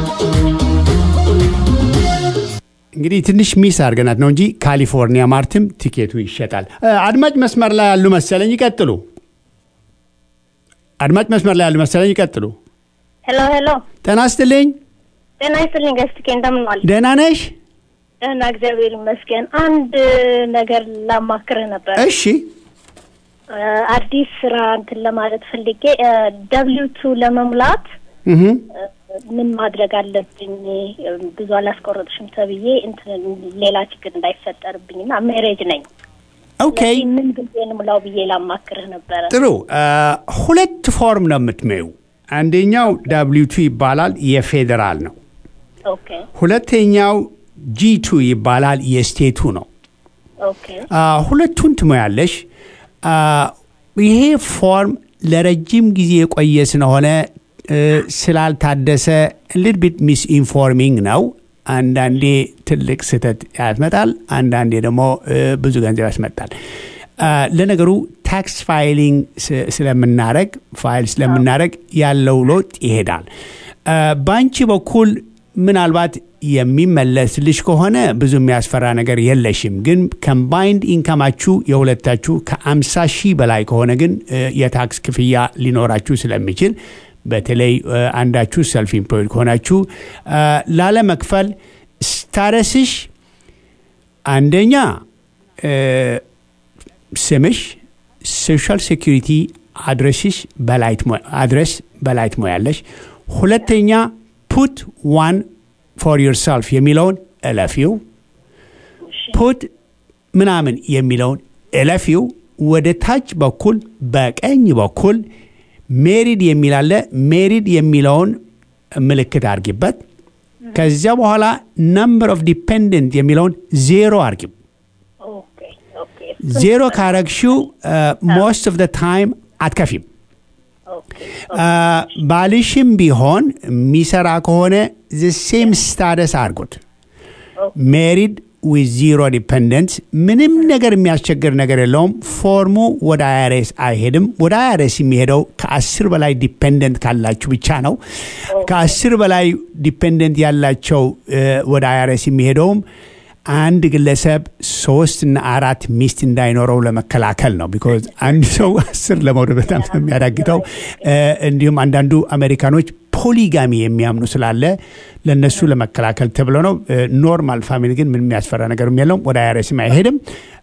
እንግዲህ ትንሽ ሚስ አድርገናት ነው እንጂ ካሊፎርኒያ ማርትም ቲኬቱ ይሸጣል። እ፣ አድማጭ መስመር ላይ ያሉ መሰለኝ፣ ይቀጥሉ። አድማጭ መስመር ላይ ያሉ መሰለኝ፣ ይቀጥሉ። ሄሎ ሄሎ፣ ጤና ይስጥልኝ። ጤና ይስጥልኝ ገስትኬ፣ እንደምን ዋል? ደህና ነሽ? ደህና እግዚአብሔር ይመስገን። አንድ ነገር ላማክርህ ነበር። እሺ እ፣ አዲስ ስራ እንትን ለማለት ፈልጌ ደብሊው ቱ ለመሙላት እህ እ፣ ምን ማድረግ አለብኝ? እ፣ ብዙ አላስቆረጥሽም ተብዬ እንትን ሌላ ችግር እንዳይፈጠርብኝ እና ሜሬጅ ነኝ። ኦኬ ስለዚህ ምን ጊዜ እንሙላው ብዬ ላማክርህ ነበረ። ጥሩ እ፣ ሁለት ፎርም ነው የምትመዩ አንደኛው ዳብሊው ቱ ይባላል የፌዴራል ነው። ኦኬ ሁለተኛው ጂ ቱ ይባላል የስቴቱ ነው። ኦኬ አ፣ ሁለቱን ትሞያለሽ። አ፣ ይሄ ፎርም ለረጅም ጊዜ የቆየ ስለሆነ እ፣ ስላልታደሰ ሊድ ቢት ሚስ ኢንፎርሚንግ ነው። አንዳንዴ ትልቅ ስህተት ያስመጣል፣ አንዳንዴ ደግሞ እ፣ ብዙ ገንዘብ ያስመጣል። አ፣ ለነገሩ ታክስ ፋይሊንግ ስ- ስለምናረግ ፋይል ስለምናረግ ያለው ለውጥ ይሄዳል። አ፣ በአንቺ በኩል ምናልባት የሚመለስልሽ ከሆነ ብዙ የሚያስፈራ ነገር የለሽም። ግን ከምባይንድ ኢንካማችሁ የሁለታችሁ ከ50 ሺህ በላይ ከሆነ ግን እ፣ የታክስ ክፍያ ሊኖራችሁ ስለሚችል በተለይ እ፣ አንዳችሁ ሰልፍ ኢምፕሎይድ ከሆናችሁ እ፣ ላለመክፈል ስታረስሽ አንደኛ እ፣ ስምሽ ሶሻል ሴኪሪቲ አድረስሽ በላይ ትሞ- አድረስ በላይ ትሞያለሽ። ሁለተኛ ፑት ዋን ፎር ዮርሰልፍ የሚለውን እለፊው። ፑት ምናምን የሚለውን እለፊው። ወደ ታች በኩል በቀኝ በኩል ሜሪድ የሚል አለ። ሜሪድ የሚለውን ምልክት አርጊበት። ከዚያ በኋላ ነምበር ኦፍ ዲፔንደንት የሚለውን ዜሮ አርጊው። ኦኬ ኦኬ ዜሮ ካረግሽው ሞስት ኦፍ ታይም አትከፊም። ኦኬ አ፣ ባልሽም ቢሆን የሚሰራ ከሆነ ሴም ስታደስ አድርጉት። ሜሪድ ዊዝ ዚሮ ዲፐንደንስ ምንም ነገር የሚያስቸግር ነገር የለውም። ፎርሙ ወደ አይአርኤስ አይሄድም። ወደ አይአርኤስ የሚሄደው ከአስር በላይ ዲፐንደንት ካላችሁ ብቻ ነው። ከአስር በላይ ዲፐንደንት ያላቸው እ፣ ወደ አይአርኤስ የሚሄደውም አንድ ግለሰብ ሶስት እና አራት ሚስት እንዳይኖረው ለመከላከል ነው። ቢኮዝ አንድ ሰው አስር ለመውለድ በጣም የሚያዳግተው እ፣ እንዲሁም አንዳንዱ አሜሪካኖች ፖሊጋሚ የሚያምኑ ስላለ ለነሱ ለመከላከል ተብሎ ነው። ኖርማል ፋሚሊ ግን ምንም የሚያስፈራ ነገር የለውም። ወደ አይአርኤስም አይሄድም።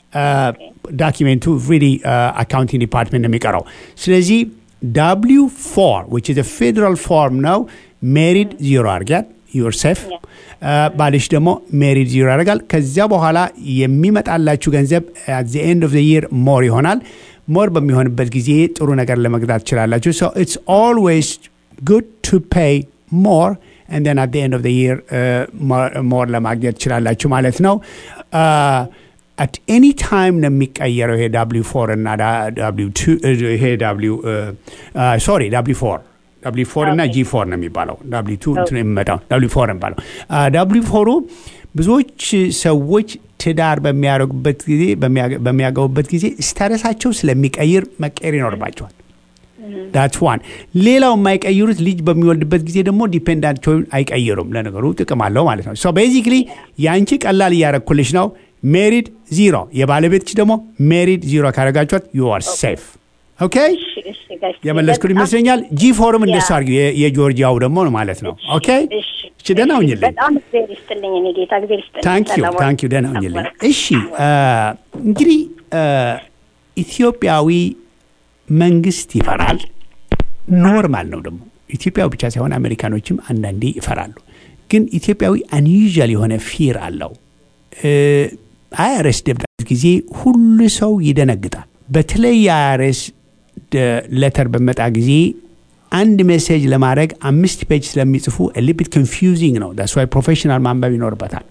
ዳኪሜንቱ ሪሊ አካውንቲንግ ዲፓርትመንት ነው የሚቀረው። ስለዚህ ዳብሊው ፎር ዊች ኢዝ ፌዴራል ፎርም ነው። ሜሪድ ዚሮ አርጊያት ዩር ሴፍ ባልሽ ደግሞ ሜሪድ ዚሮ ያደርጋል። ከዚያ በኋላ የሚመጣላችሁ ገንዘብ አት ዘ ኤንድ ኦፍ ዘ ይር ሞር ይሆናል። ሞር በሚሆንበት ጊዜ ጥሩ ነገር ለመግዛት ትችላላችሁ። ሶ ኢትስ ኦልዌይስ ጉድ ቱ ፔይ ሞር and then at the end of the year ሞር ለማግኘት ትችላላችሁ ማለት ነው። አት ኤኒ ታይም ነው የሚቀየረው ይሄ ዳብሊው ፎር እና ዳብሊው ቱ ይሄ ዳብሊው ሶሪ ዳብሊው ፎር ዳብሊው ፎር እና ጂ ፎር ነው የሚባለው። ዳብሊው ቱ እንትን የሚመጣው ዳብሊው ፎር ነው የሚባለው። ዳብሊው ፎሩ ብዙዎች ሰዎች ትዳር በሚያደርጉበት ጊዜ በሚያገቡበት ጊዜ ስታረሳቸው ስለሚቀይር መቀየር ይኖርባቸዋል። ዳትስ ዋን። ሌላው የማይቀይሩት ልጅ በሚወልድበት ጊዜ ደግሞ ዲፔንዳንቸውን አይቀይሩም። ለነገሩ ጥቅም አለው ማለት ነው። ሶ ቤዚክሊ የአንቺ ቀላል እያረኩልሽ ነው። ሜሪድ ዚሮ፣ የባለቤትሽ ደግሞ ሜሪድ ዚሮ ካረጋችኋት ዩ አር ሴፍ። ኦኬ የመለስኩት ይመስለኛል። ጂ ፎርም እንደሱ አድርጊው። የጆርጂያው ደግሞ ማለት ነው። ኦኬ እሺ፣ ደህና ሁኝልኝ። በጣም እግዜር ይስጥልኝ። እኔ ጌታ እግዜር ይስጥልኝ። ታንኪዩ ሰላም ታንኪዩ። ደህና ሁኝልኝ። እሺ እንግዲህ ኢትዮጵያዊ መንግስት ይፈራል። ኖርማል ነው ደግሞ ኢትዮጵያዊ ብቻ ሳይሆን አሜሪካኖችም አንዳንዴ ይፈራሉ። ግን ኢትዮጵያዊ አንዩዥል የሆነ ፊር አለው። አይአርኤስ ደብዳቤ ጊዜ ሁሉ ሰው ይደነግጣል። በተለይ የአይአርኤስ ለተር በመጣ ጊዜ አንድ ሜሴጅ ለማድረግ አምስት ፔጅ ስለሚጽፉ ሊቢት ኮንፊውዚንግ ነው። ዳስ ዋይ ፕሮፌሽናል ማንበብ ይኖርበታል።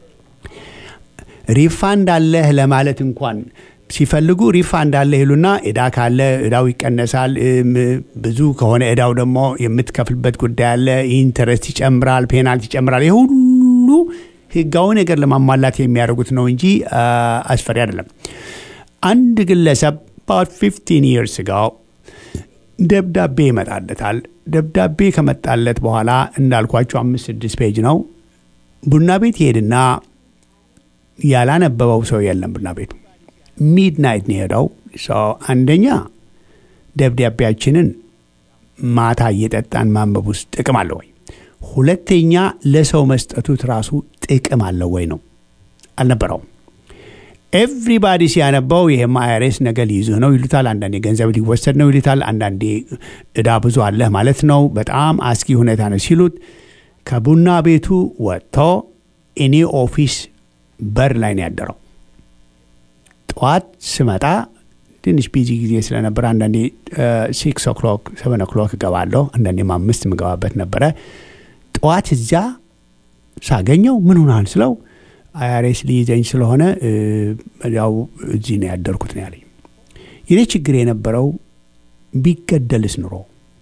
ሪፋንድ አለህ ለማለት እንኳን ሲፈልጉ ሪፋንድ አለ ይሉና እዳ ካለ እዳው ይቀነሳል። ብዙ ከሆነ እዳው ደግሞ የምትከፍልበት ጉዳይ አለ። ኢንተረስት ይጨምራል፣ ፔናልቲ ይጨምራል። ይህ ሁሉ ህጋዊ ነገር ለማሟላት የሚያደርጉት ነው እንጂ አስፈሪ አይደለም። አንድ ግለሰብ about 15 years ago ደብዳቤ ይመጣለታል። ደብዳቤ ከመጣለት በኋላ እንዳልኳቸው አምስት ስድስት ፔጅ ነው። ቡና ቤት ይሄድና ያላነበበው ሰው የለም ቡና ቤቱ ሚድናይት ነው የሄደው። አንደኛ ደብዳቤያችንን ማታ እየጠጣን ማንበብ ውስጥ ጥቅም አለው ወይ? ሁለተኛ ለሰው መስጠቱት ራሱ ጥቅም አለው ወይ ነው? አልነበረውም። ኤቭሪባዲ ሲያነባው ይሄም አይአርኤስ ነገ ሊይዝህ ነው ይሉታል። አንዳንዴ ገንዘብ ሊወሰድ ነው ይሉታል። አንዳንዴ እዳ ብዙ አለህ ማለት ነው። በጣም አስጊ ሁኔታ ነው ሲሉት ከቡና ቤቱ ወጥቶ እኔ ኦፊስ በር ላይ ነው ያደረው። ጠዋት ስመጣ ትንሽ ቢዚ ጊዜ ስለነበረ አንዳንዴ ሲክስ ኦክሎክ ሰቨን ኦክሎክ እገባለሁ። አንዳንዴም አምስት የምገባበት ነበረ። ጠዋት እዚያ ሳገኘው ምን ሆናል ስለው አይአርኤስ ሊይዘኝ ስለሆነ ያው እዚህ ነው ያደርኩት ነው ያለኝ። የኔ ችግር የነበረው ቢገደልስ ኑሮ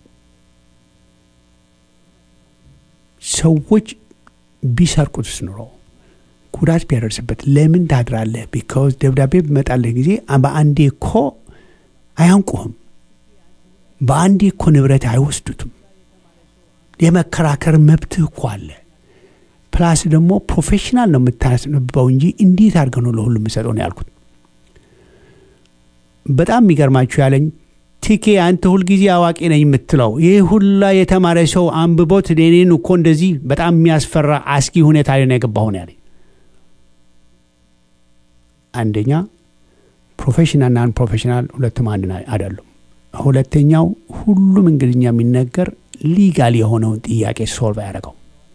ሰዎች ቢሰርቁትስ ኑሮ ጉዳት ቢያደርስበት ለምን ታድራለህ? ቢካውዝ ደብዳቤ በመጣልህ ጊዜ በአንዴ እኮ አያንቁህም። በአንዴ እኮ ንብረት አይወስዱትም። የመከራከር መብትህ እኮ አለ። ፕላስ ደግሞ ፕሮፌሽናል ነው የምታስነብበው እንጂ እንዴት አድርገህ ነው ለሁሉ የምሰጠው ነው ያልኩት። በጣም የሚገርማችሁ ያለኝ ቲኬ አንተ ሁልጊዜ አዋቂ ነኝ የምትለው ይህ ሁላ የተማረ ሰው አንብቦት እኔን እኮ እንደዚህ በጣም የሚያስፈራ አስጊ ሁኔታ ላይ ነው የገባሁ ነው ያለኝ። አንደኛ ፕሮፌሽናል ናን ፕሮፌሽናል ሁለቱም አንድ አይደሉም። ሁለተኛው ሁሉም እንግሊዝኛ የሚነገር ሊጋል የሆነውን ጥያቄ ሶልቭ አያደርገው።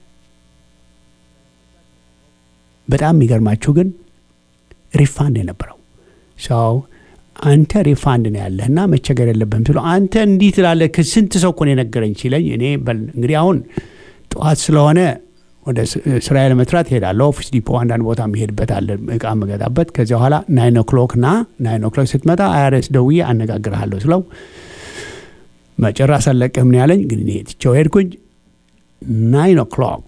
በጣም የሚገርማችሁ ግን ሪፋንድ የነበረው ሰው አንተ ሪፋንድ ነው ያለህ እና መቸገር የለብህም ስለው አንተ እንዲህ ትላለህ። ከስንት ሰው እኮ ነው የነገረኝ ሲለኝ እኔ በል እንግዲህ አሁን ጠዋት ስለሆነ ወደ ስራዬ ለመስራት እሄዳለሁ። ኦፊስ ዲፖ አንዳንድ ቦታ የሚሄድበት አለ እቃ የምገዛበት። ከዚያ በኋላ ናይን ኦክሎክ ና ናይን ኦክሎክ ስትመጣ አይአርኤስ ደውዬ አነጋግርሃለሁ ስለው መጨረስ አለቅህም ነው ያለኝ። ግን እኔ ትቼው ሄድኩኝ። ናይን ኦክሎክ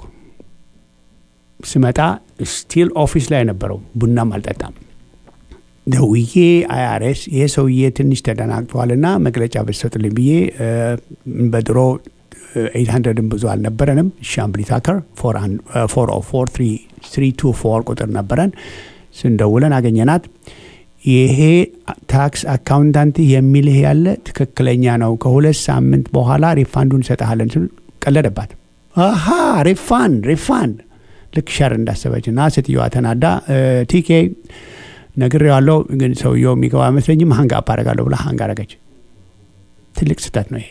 ስመጣ ስቲል ኦፊስ ላይ ነበረው። ቡናም አልጠጣም። ደውዬ አይአርኤስ ይሄ ሰውዬ ትንሽ ተደናግጠዋልና መግለጫ ብትሰጡልኝ ብዬ በድሮ ኤይት ሀንድረድም ብዙ አልነበረንም። ሻምብሊ ታከር ፎር ኦ ፎር ትሪ ቱ ፎር ቁጥር ነበረን። ስንደውለን አገኘናት። ይሄ ታክስ አካውንታንት የሚልህ ያለ ትክክለኛ ነው፣ ከሁለት ሳምንት በኋላ ሪፋንዱን እንሰጥሃለን ስል ቀለደባት። አሃ ሪፋንድ ሪፋንድ ልክ ሸር እንዳሰበች እና ሴትዮዋ ተናዳ ቲኬ ነግሬዋለሁ፣ ግን ሰውየው የሚገባ አይመስለኝም፣ ሀንግ አፕ አደርጋለሁ ብላ ሀንግ አደረገች። ትልቅ ስህተት ነው ይሄ።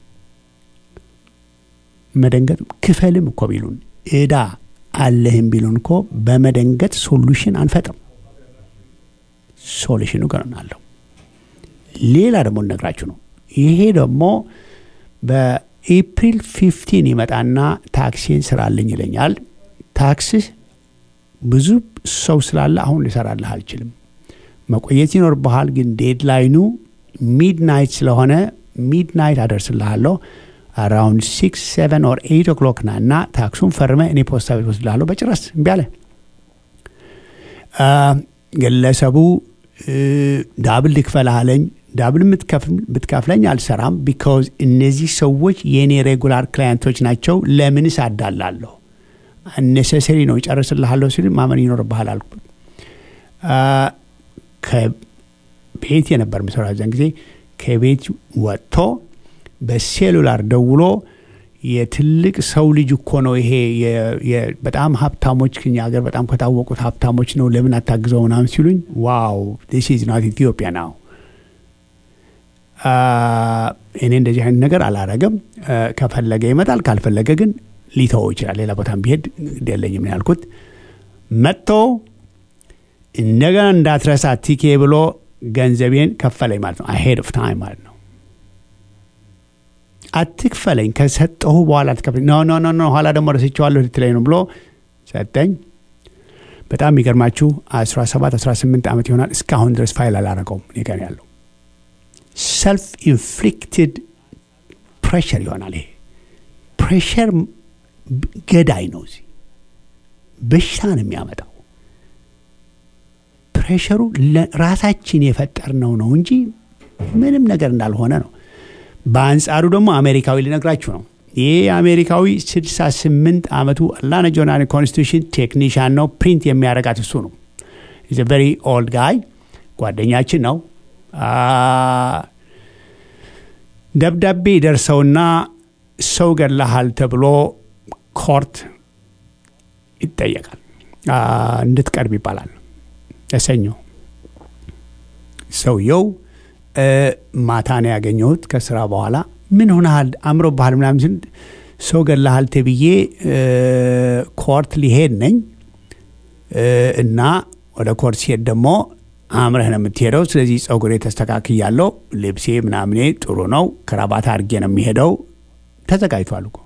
መደንገጥ ክፈልም እኮ ቢሉን እዳ አለህም ቢሉን እኮ በመደንገጥ ሶሉሽን አንፈጥርም። ሶሉሽኑ ገና አለው። ሌላ ደግሞ እነግራችሁ ነው። ይሄ ደግሞ በኤፕሪል ፊፍቲን ይመጣና ታክሲን ስራልኝ ይለኛል። ታክስህ ብዙ ሰው ስላለ አሁን ልሰራልህ አልችልም። መቆየት ይኖርብሃል፣ ግን ዴድላይኑ ሚድናይት ስለሆነ ሚድናይት አደርስልሃለሁ አራውንድ ሲክስ ሰቨን ኦር ኤይት ኦክሎክ ና እና ታክሱን ፈርመ እኔ ፖስታ ቤት ወስድልሃለሁ። በጭራስ እምቢ አለ። ግለሰቡ ዳብል ልክፈልህ አለኝ። ዳብል ብትከፍለኝ አልሰራም። ቢካዝ እነዚህ ሰዎች የእኔ ሬጉላር ክላየንቶች ናቸው። ለምንስ አዳላለሁ? አነሰሰሪ ነው ይጨርስልሃለሁ ሲል ማመን ይኖርብሃል አልኩ። ከቤት የነበር ምሰራ ዘን ጊዜ ከቤት ወጥቶ በሴሉላር ደውሎ የትልቅ ሰው ልጅ እኮ ነው ይሄ በጣም ሀብታሞች ከኛ ሀገር በጣም ከታወቁት ሀብታሞች ነው ለምን አታግዘው ምናምን ሲሉኝ ዋው ዲስ ኢዝ ናት ኢትዮጵያ ናው እኔ እንደዚህ አይነት ነገር አላረገም ከፈለገ ይመጣል ካልፈለገ ግን ሊተወው ይችላል ሌላ ቦታም ቢሄድ የለኝም ነው ያልኩት መጥቶ እንደገና እንዳትረሳ ቲኬ ብሎ ገንዘቤን ከፈለኝ ማለት ነው አሄድ ኦፍ ታይም ማለት ነው አትክፈለኝ ከሰጠሁ በኋላ አትከፍለኝ ኖ ኖ ኖ ኖ ኋላ ደግሞ ረስቼዋለሁ ልትለኝ ነው ብሎ ሰጠኝ በጣም የሚገርማችሁ 17 18 ዓመት ይሆናል እስካሁን ድረስ ፋይል አላረገውም እኔ ጋር ያለው ሰልፍ ኢንፍሊክትድ ፕሬሸር ይሆናል ይሄ ፕሬሸር ገዳይ ነው እዚህ በሽታ ነው የሚያመጣው ፕሬሸሩ ራሳችን የፈጠርነው ነው እንጂ ምንም ነገር እንዳልሆነ ነው በአንጻሩ ደግሞ አሜሪካዊ ሊነግራችሁ ነው ይህ አሜሪካዊ 68 ዓመቱ አላና ጆርናል ኮንስቲቱሽን ቴክኒሽያን ነው ፕሪንት የሚያደርጋት እሱ ነው ኢዝ ቨሪ ኦልድ ጋይ ጓደኛችን ነው ደብዳቤ ደርሰውና ሰው ገላሃል ተብሎ ኮርት ይጠየቃል እንድትቀርብ ይባላል ለሰኞ ሰውየው ማታ ነው ያገኘሁት ከስራ በኋላ ምን ሆነሃል አምሮ ባህል ምናምን ስል ሰው ገላሃል ተብዬ ኮርት ሊሄድ ነኝ እና ወደ ኮርት ሲሄድ ደግሞ አምረህ ነው የምትሄደው። ስለዚህ ጸጉሬ ተስተካክያለሁ፣ ልብሴ ምናምኔ ጥሩ ነው፣ ክራባት አድርጌ ነው የሚሄደው። ተዘጋጅቷል እኮ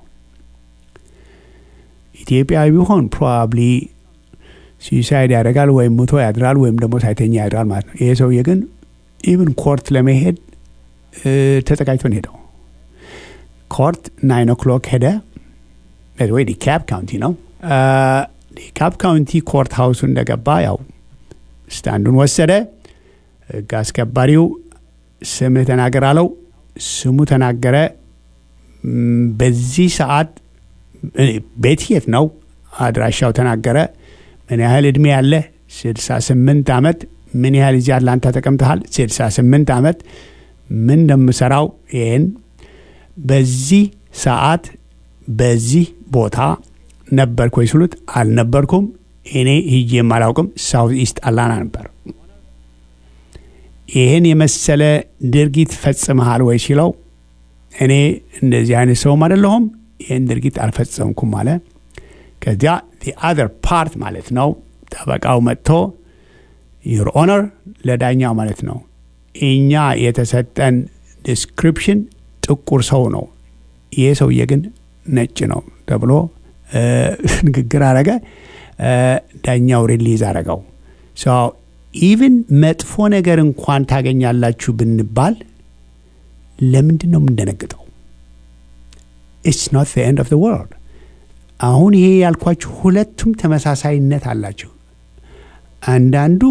ኢትዮጵያዊ ቢሆን ፕሮባብሊ ሱሳይድ ያደርጋል ወይም ሙቶ ያድራል ወይም ደግሞ ሳይተኛ ያድራል ማለት ነው። ይሄ ሰውዬ ግን ኢቭን ኮርት ለመሄድ ተዘጋጅቶ ነው ሄደው። ኮርት ናይን ኦክሎክ ሄደ። ወይ ዲካፕ ካውንቲ ነው። ዲካፕ ካውንቲ ኮርት ሀውሱ እንደገባ ያው ስታንዱን ወሰደ። ህግ አስከባሪው ስምህ ተናገር አለው። ስሙ ተናገረ። በዚህ ሰዓት ቤት የት ነው? አድራሻው ተናገረ። ምን ያህል እድሜ ያለ? 68 ዓመት። ምን ያህል እዚህ አትላንታ ተቀምጠሃል? 68 ዓመት። ምን እንደምሰራው ይህን በዚህ ሰዓት በዚህ ቦታ ነበርኩ ወይ ስሉት አልነበርኩም፣ እኔ ሂጄም አላውቅም፣ ሳውት ኢስት አላና ነበር። ይህን የመሰለ ድርጊት ፈጽመሃል ወይ ሲለው እኔ እንደዚህ አይነት ሰውም አይደለሁም፣ ይህን ድርጊት አልፈጸምኩም አለ። ከዚያ አዘር ፓርት ማለት ነው ጠበቃው መጥቶ ዩር ኦነር ለዳኛው ማለት ነው እኛ የተሰጠን ዲስክሪፕሽን ጥቁር ሰው ነው፣ ይሄ ሰውዬ ግን ነጭ ነው ተብሎ ንግግር አረገ። ዳኛው ሪሊዝ አረገው። ኢቭን መጥፎ ነገር እንኳን ታገኛላችሁ ብንባል ለምንድን ነው የምንደነግጠው? ኢትስ ኖት ዘ ኤንድ ኦፍ ዘ ወርልድ። አሁን ይሄ ያልኳችሁ ሁለቱም ተመሳሳይነት አላቸው። አንዳንዱ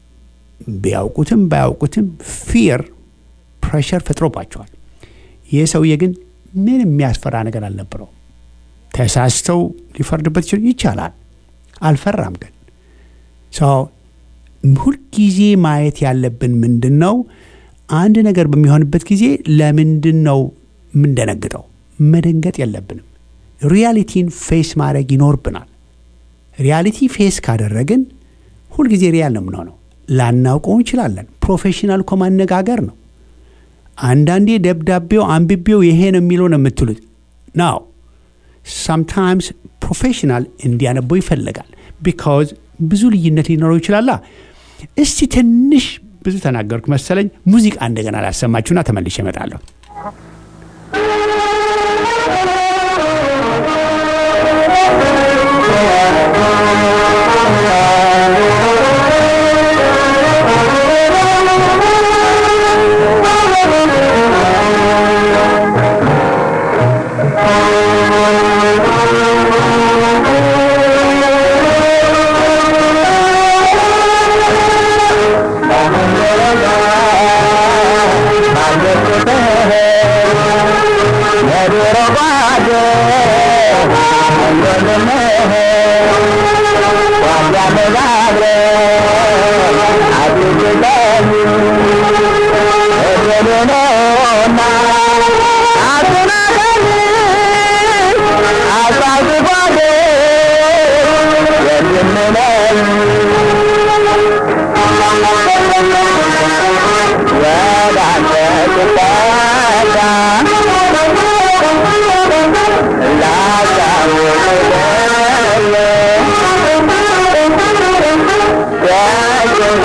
ቢያውቁትም ባያውቁትም ፊር ፕሬሸር ፈጥሮባቸዋል። ይህ ሰውዬ ግን ምን የሚያስፈራ ነገር አልነበረው። ተሳስተው ሊፈርድበት ይችል ይቻላል። አልፈራም። ግን ሰው ሁልጊዜ ማየት ያለብን ምንድን ነው? አንድ ነገር በሚሆንበት ጊዜ ለምንድን ነው የምንደነግጠው? መደንገጥ የለብንም። ሪያሊቲን ፌስ ማድረግ ይኖርብናል። ሪያሊቲ ፌስ ካደረግን ሁልጊዜ ሪያል ነው የምንሆነው። ላናውቀው እንችላለን። ፕሮፌሽናል እኮ ማነጋገር ነው። አንዳንዴ ደብዳቤው አንብቤው ይሄ ነው የሚለው ነው የምትሉት ናው ሳምታይምስ ፕሮፌሽናል እንዲያነበው ይፈልጋል። ቢካዝ ብዙ ልዩነት ሊኖረው ይችላላ። እስቲ ትንሽ ብዙ ተናገርኩ መሰለኝ። ሙዚቃ እንደገና ላሰማችሁና ተመልሼ እመጣለሁ።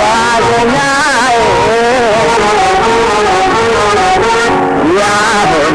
Yeah.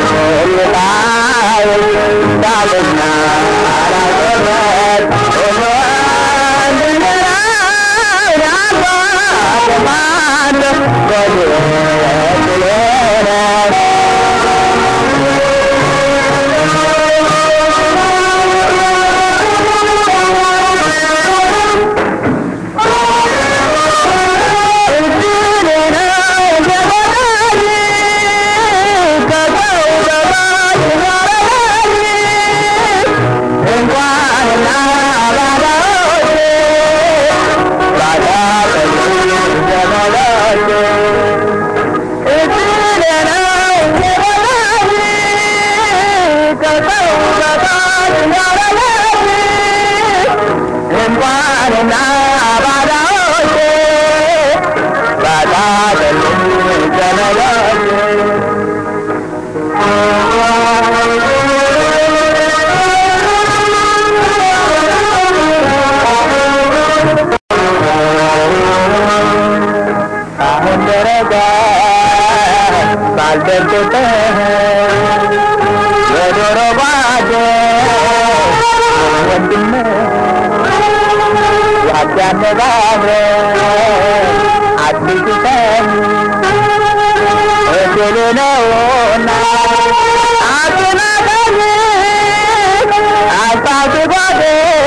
ተነጋግረን አትሽተን እድል ነውና አትናቀኝ አታስጓዴ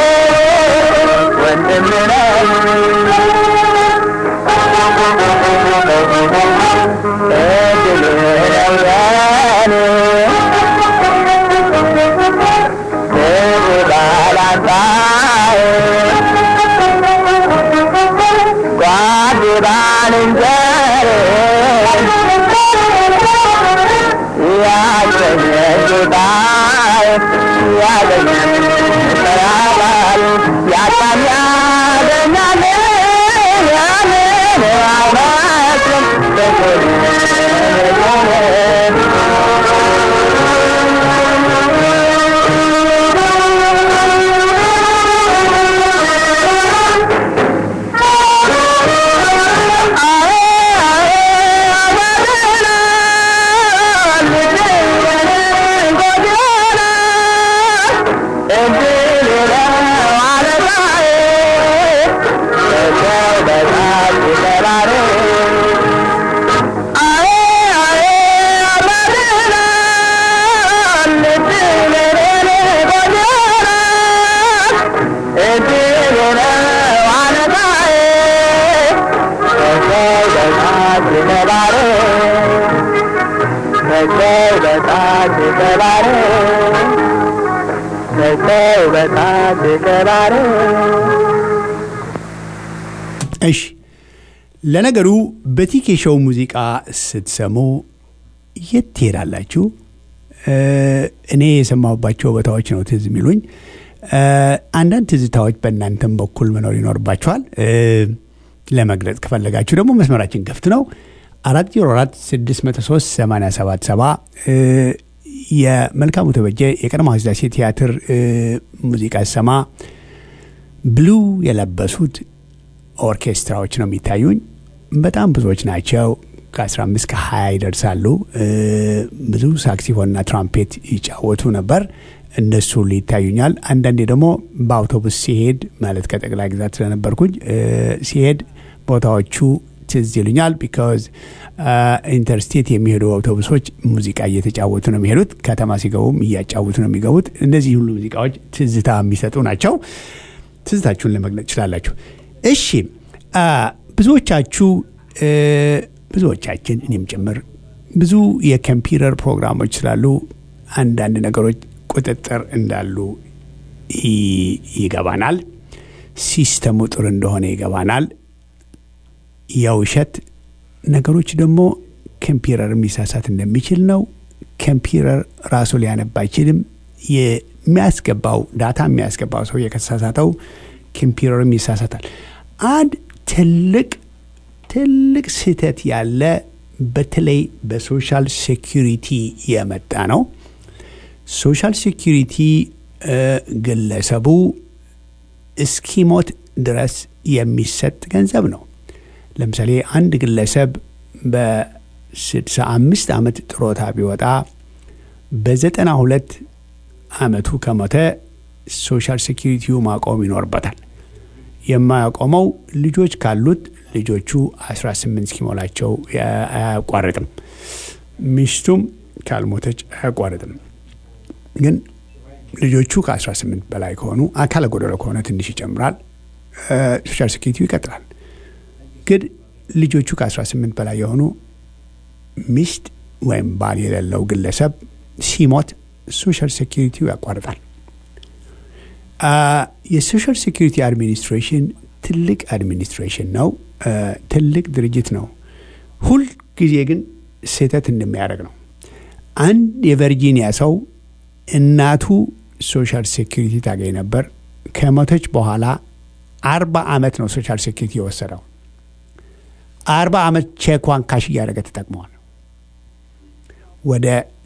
ወንድም ነኝ እድል ነው የኔ ክብር ባላጣዬ ጓድ ባልንጀሬ ያገኘ ጌታዬ ያገኘ ይጠራል ያጣም ያገኛል ያንን አይመስልም በጎን እሺ ለነገሩ በቲኬ ሾው ሙዚቃ ስትሰሙ የት ትሄዳላችሁ? እ፣ እኔ የሰማሁባቸው ቦታዎች ነው ትዝ የሚሉኝ። እ፣ አንዳንድ ትዝታዎች በእናንተም በኩል መኖር ይኖርባቸዋል። እ፣ ለመግለጽ ከፈለጋችሁ ደግሞ መስመራችን ክፍት ነው። አራት ዜሮ አራት ስድስት መቶ ሶስት ሰማንያ ሰባት ሰባ የመልካሙ ተበጀ የቀድሞ ሥላሴ ቲያትር እ፣ ሙዚቃ ሰማ ብሉ የለበሱት ኦርኬስትራዎች ነው የሚታዩኝ። በጣም ብዙዎች ናቸው። ከ15 ከ20 ይደርሳሉ። እ፣ ብዙ ሳክሲፎንና ትራምፔት ይጫወቱ ነበር። እነሱ ሁሉ ይታዩኛል። አንዳንዴ ደግሞ በአውቶቡስ ሲሄድ ማለት ከጠቅላይ ግዛት ስለነበርኩኝ እ፣ ሲሄድ ቦታዎቹ ትዝ ይሉኛል። ቢካዝ ኢንተርስቴት የሚሄዱ አውቶቡሶች ሙዚቃ እየተጫወቱ ነው የሚሄዱት። ከተማ ሲገቡም እያጫወቱ ነው የሚገቡት። እነዚህ ሁሉ ሙዚቃዎች ትዝታ የሚሰጡ ናቸው። ትዝታችሁን ለመግለጽ ትችላላችሁ። እሺ አ፣ ብዙዎቻችሁ እ፣ ብዙዎቻችን እኔም ጭምር ብዙ የኮምፒውተር ፕሮግራሞች ስላሉ አንዳንድ ነገሮች ቁጥጥር እንዳሉ ይ- ይገባናል። ሲስተሙ ጥሩ እንደሆነ ይገባናል። የውሸት ነገሮች ደግሞ ኮምፒውተር የሚሳሳት እንደሚችል ነው። ኮምፒውተር ራሱ ሊያነብ አይችልም። የሚያስገባው ዳታ የሚያስገባው ሰው ከተሳሳተው ኮምፒውተርም ይሳሳታል። አንድ ትልቅ ትልቅ ስህተት ያለ በተለይ በሶሻል ሴኪሪቲ የመጣ ነው። ሶሻል ሴኪሪቲ እ፣ ግለሰቡ እስኪሞት ድረስ የሚሰጥ ገንዘብ ነው። ለምሳሌ አንድ ግለሰብ በ65 ዓመት ጥሮታ ቢወጣ በዘጠና ሁለት ዓመቱ ከሞተ ሶሻል ሴኪሪቲው ማቆም ይኖርበታል። የማያቆመው ልጆች ካሉት ልጆቹ 18 እስኪሞላቸው አያቋርጥም። ሚስቱም ካልሞተች አያቋርጥም። ግን ልጆቹ ከ18 በላይ ከሆኑ አካለ ጎደሎ ከሆነ ትንሽ ይጨምራል። ሶሻል ሴኪሪቲው ይቀጥላል። ግን ልጆቹ ከ18 በላይ የሆኑ ሚስት ወይም ባል የሌለው ግለሰብ ሲሞት ሶሻል ሴኪሪቲው ያቋርጣል። የሶሻል ሴኪሪቲ አድሚኒስትሬሽን ትልቅ አድሚኒስትሬሽን ነው። ትልቅ ድርጅት ነው። ሁል ጊዜ ግን ስህተት እንደሚያደርግ ነው። አንድ የቨርጂኒያ ሰው እናቱ ሶሻል ሴኪሪቲ ታገኝ ነበር። ከሞተች በኋላ አርባ ዓመት ነው ሶሻል ሴኪሪቲ የወሰደው። አርባ ዓመት ቼኳን ካሽ እያደረገ ተጠቅመዋል። ወደ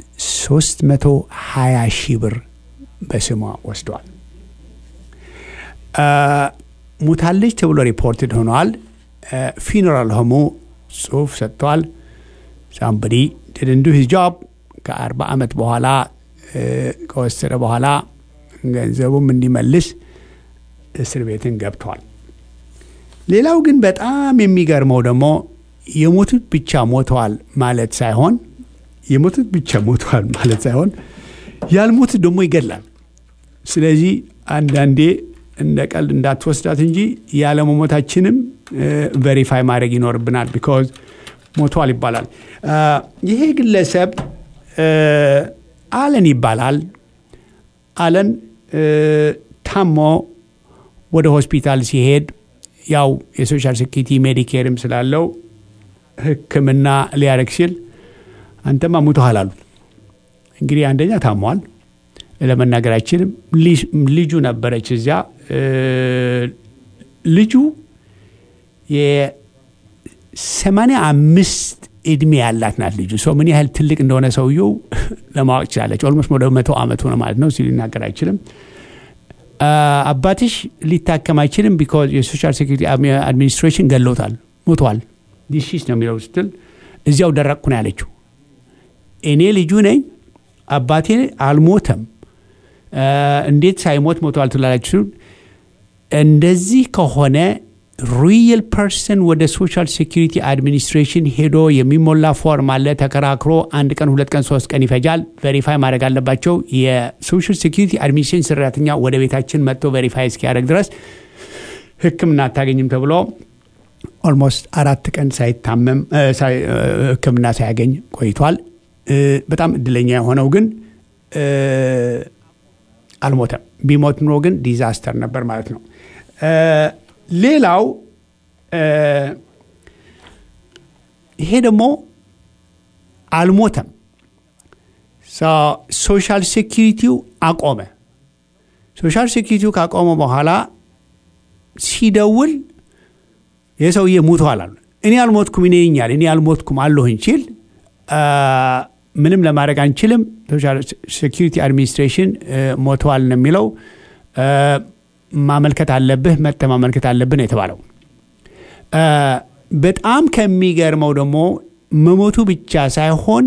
320 ሺህ ብር በስሟ ወስደዋል። ሙታለች ተብሎ ሪፖርትድ ሆነዋል። ፊነራል ሆሙ ጽሁፍ ሰጥተዋል። ሳምበዲ ድድንዱ ሂዝ ጆብ ከአርባ ዓመት በኋላ ከወሰደ በኋላ ገንዘቡም እንዲመልስ እስር ቤትን ገብተዋል። ሌላው ግን በጣም የሚገርመው ደግሞ የሞቱት ብቻ ሞተዋል ማለት ሳይሆን የሞቱት ብቻ ሞተዋል ማለት ሳይሆን ያልሞቱት ደግሞ ይገድላል። ስለዚህ አንዳንዴ እንደ ቀልድ እንዳትወስዳት እንጂ ያለመሞታችንም ቬሪፋይ ማድረግ ይኖርብናል። ቢኮዝ ሞቷል ይባላል። ይሄ ግለሰብ አለን ይባላል። አለን ታሞ ወደ ሆስፒታል ሲሄድ ያው የሶሻል ሴኪሪቲ ሜዲኬርም ስላለው ሕክምና ሊያደርግ ሲል አንተማ ሙተሃል አሉ። እንግዲህ አንደኛ ታሟል፣ ለመናገር አይችልም። ልጁ ነበረች እዚያ። ልጁ የሰማንያ አምስት እድሜ ያላት ናት ልጁ። ሰው ምን ያህል ትልቅ እንደሆነ ሰውየው ለማወቅ ችላለች። ኦልሞስት ወደ መቶ ዓመቱ ነው ማለት ነው ሲል ሊናገር አይችልም። አባትሽ ሊታከም አይችልም ቢኮዝ የሶሻል ሴኩሪቲ አድሚኒስትሬሽን ገለውታል፣ ሞቷል። ዲሲስ ነው የሚለው ስትል እዚያው ደረቅኩ ነው ያለችው። እኔ ልጁ ነኝ፣ አባቴ አልሞተም፣ እንዴት ሳይሞት ሞተዋል ትላላችሁ? እንደዚህ ከሆነ ሪል ፐርሰን ወደ ሶሻል ሴኩሪቲ አድሚኒስትሬሽን ሄዶ የሚሞላ ፎርም አለ። ተከራክሮ አንድ ቀን፣ ሁለት ቀን፣ ሶስት ቀን ይፈጃል። ቬሪፋይ ማድረግ አለባቸው። የሶሻል ሴኩሪቲ አድሚኒስትሬሽን ሰራተኛ ወደ ቤታችን መጥቶ ቬሪፋይ እስኪያደርግ ድረስ ሕክምና አታገኝም ተብሎ ኦልሞስት አራት ቀን ሳይታመም ሕክምና ሳያገኝ ቆይቷል። በጣም እድለኛ የሆነው ግን አልሞተም። ቢሞት ኑሮ ግን ዲዛስተር ነበር ማለት ነው። ሌላው ይሄ ደግሞ አልሞተም። ሶሻል ሴኪሪቲው አቆመ። ሶሻል ሴኪሪቲው ካቆመ በኋላ ሲደውል የሰውዬ ሙቷል አሉ። እኔ አልሞትኩም ይነኛል እኔ አልሞትኩም አለሁኝ ሲል ምንም ለማድረግ አንችልም። ሶሻል ሴኪሪቲ አድሚኒስትሬሽን ሞተዋል ነው የሚለው ማመልከት አለብህ መጥተ ማመልከት አለብህ ነው የተባለው። በጣም ከሚገርመው ደግሞ መሞቱ ብቻ ሳይሆን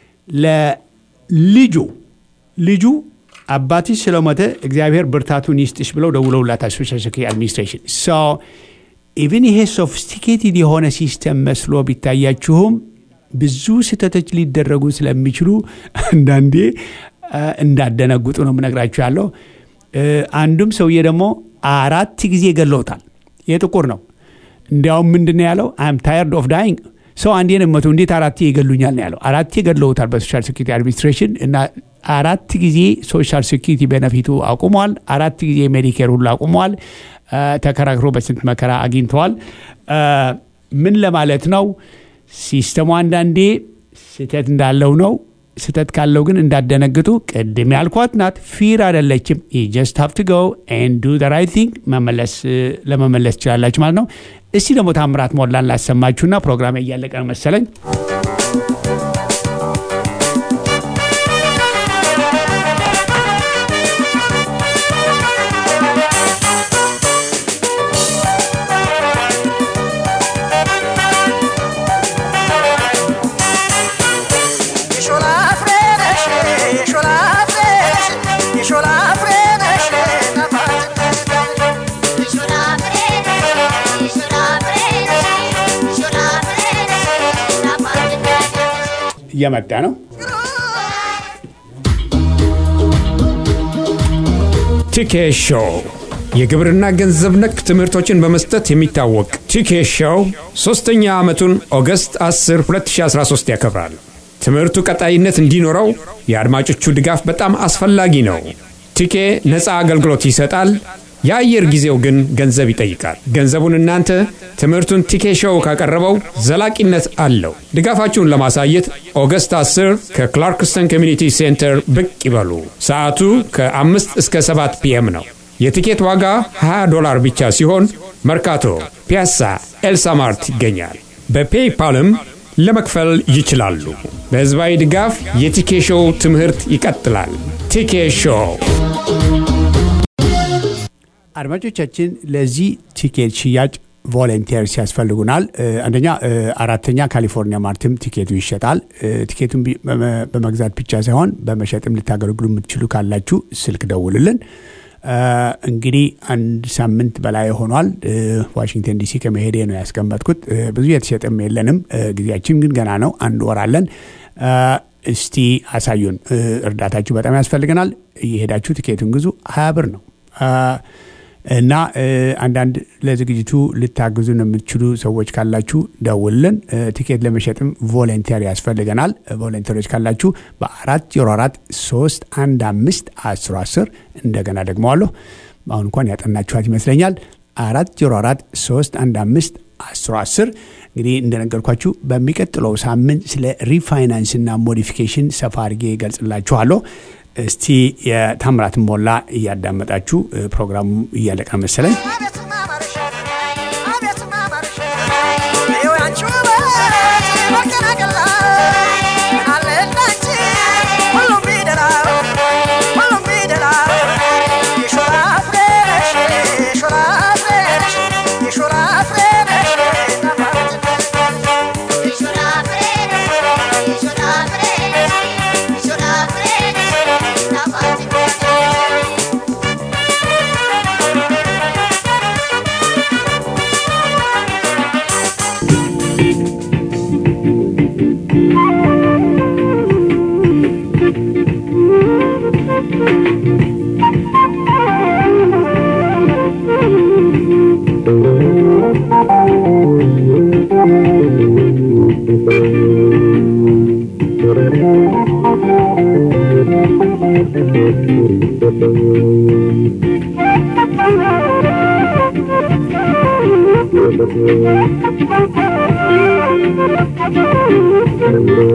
ለልጁ ልጁ አባትሽ ስለሞተ እግዚአብሔር ብርታቱን ይስጥሽ ብለው ደውለውላታል ሶሻል ሴኩሪቲ አድሚኒስትሬሽን። ኢቭን ይሄ ሶፊስቲኬትድ የሆነ ሲስተም መስሎ ቢታያችሁም ብዙ ስህተቶች ሊደረጉ ስለሚችሉ አንዳንዴ እንዳደነጉጡ ነው የምነግራችሁ ያለው። አንዱም ሰውዬ ደግሞ አራት ጊዜ ገለውታል። የጥቁር ነው። እንዲያውም ምንድን ነው ያለው? አም ታየርድ ኦፍ ዳይንግ ሰው አንዴ ነው መቶ እንዴት አራቴ ይገሉኛል ነው ያለው። አራቴ ገለውታል በሶሻል ሴኩሪቲ አድሚኒስትሬሽን እና አራት ጊዜ ሶሻል ሴኩሪቲ ቤነፊቱ አቁሟል። አራት ጊዜ ሜዲኬር ሁሉ አቁሟል። ተከራክሮ በስንት መከራ አግኝተዋል። ምን ለማለት ነው? ሲስተሙ አንዳንዴ ስህተት እንዳለው ነው። ስህተት ካለው ግን እንዳደነግጡ ቅድም ያልኳት ናት። ፊር አይደለችም። ጀስት ሀቭ ቱ ጎ ኤንድ ዱ ዘ ራይት ቲንግ ለመመለስ ትችላላችሁ ማለት ነው። እስቲ ደግሞ ታምራት ሞላን ላሰማችሁና ፕሮግራም እያለቀ ነው መሰለኝ። እየመጣ ነው። ቲኬ ሾው የግብርና ገንዘብ ነክ ትምህርቶችን በመስጠት የሚታወቅ ቲኬ ሾው ሶስተኛ ዓመቱን ኦገስት 10 2013 ያከብራል። ትምህርቱ ቀጣይነት እንዲኖረው የአድማጮቹ ድጋፍ በጣም አስፈላጊ ነው። ቲኬ ነፃ አገልግሎት ይሰጣል። የአየር ጊዜው ግን ገንዘብ ይጠይቃል። ገንዘቡን እናንተ ትምህርቱን ቲኬ ሾው ካቀረበው ዘላቂነት አለው። ድጋፋችሁን ለማሳየት ኦገስት 10 ከክላርክስተን ኮሚኒቲ ሴንተር ብቅ ይበሉ። ሰዓቱ ከ5 እስከ 7 ፒኤም ነው። የቲኬት ዋጋ 20 ዶላር ብቻ ሲሆን መርካቶ፣ ፒያሳ፣ ኤልሳማርት ይገኛል። በፔይፓልም ለመክፈል ይችላሉ። በሕዝባዊ ድጋፍ የቲኬ ሾው ትምህርት ይቀጥላል። ቲኬ ሾው አድማጮቻችን ለዚህ ቲኬት ሽያጭ ቮለንቲርስ ያስፈልጉናል። አንደኛ አራተኛ ካሊፎርኒያ ማርትም ቲኬቱ ይሸጣል። ቲኬቱን በመግዛት ብቻ ሳይሆን በመሸጥም ልታገለግሉ የምትችሉ ካላችሁ ስልክ ደውልልን። እንግዲህ አንድ ሳምንት በላይ ሆኗል። ዋሽንግተን ዲሲ ከመሄዴ ነው ያስቀመጥኩት። ብዙ የተሸጠም የለንም። ጊዜያችን ግን ገና ነው። አንድ ወር አለን። እስቲ አሳዩን። እርዳታችሁ በጣም ያስፈልገናል። እየሄዳችሁ ትኬቱን ግዙ። ሀያ ብር ነው እና አንዳንድ ለዝግጅቱ ልታግዙን የምትችሉ ሰዎች ካላችሁ ደውልን። ቲኬት ለመሸጥም ቮለንቲር ያስፈልገናል። ቮለንቲሮች ካላችሁ በአራት ዜሮ አራት ሶስት አንድ አምስት አስሮ አስር እንደገና ደግመዋለሁ። አሁን እንኳን ያጠናችኋት ይመስለኛል። አራት ዜሮ አራት ሶስት አንድ አምስት አስሮ አስር እንግዲህ እንደነገርኳችሁ በሚቀጥለው ሳምንት ስለ ሪፋይናንስና ሞዲፊኬሽን ሰፋ አድርጌ ይገልጽላችኋለሁ። እስቲ የታምራት ሞላ እያዳመጣችሁ ፕሮግራሙ እያለቀ መሰለኝ።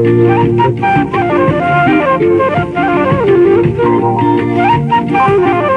Thank you.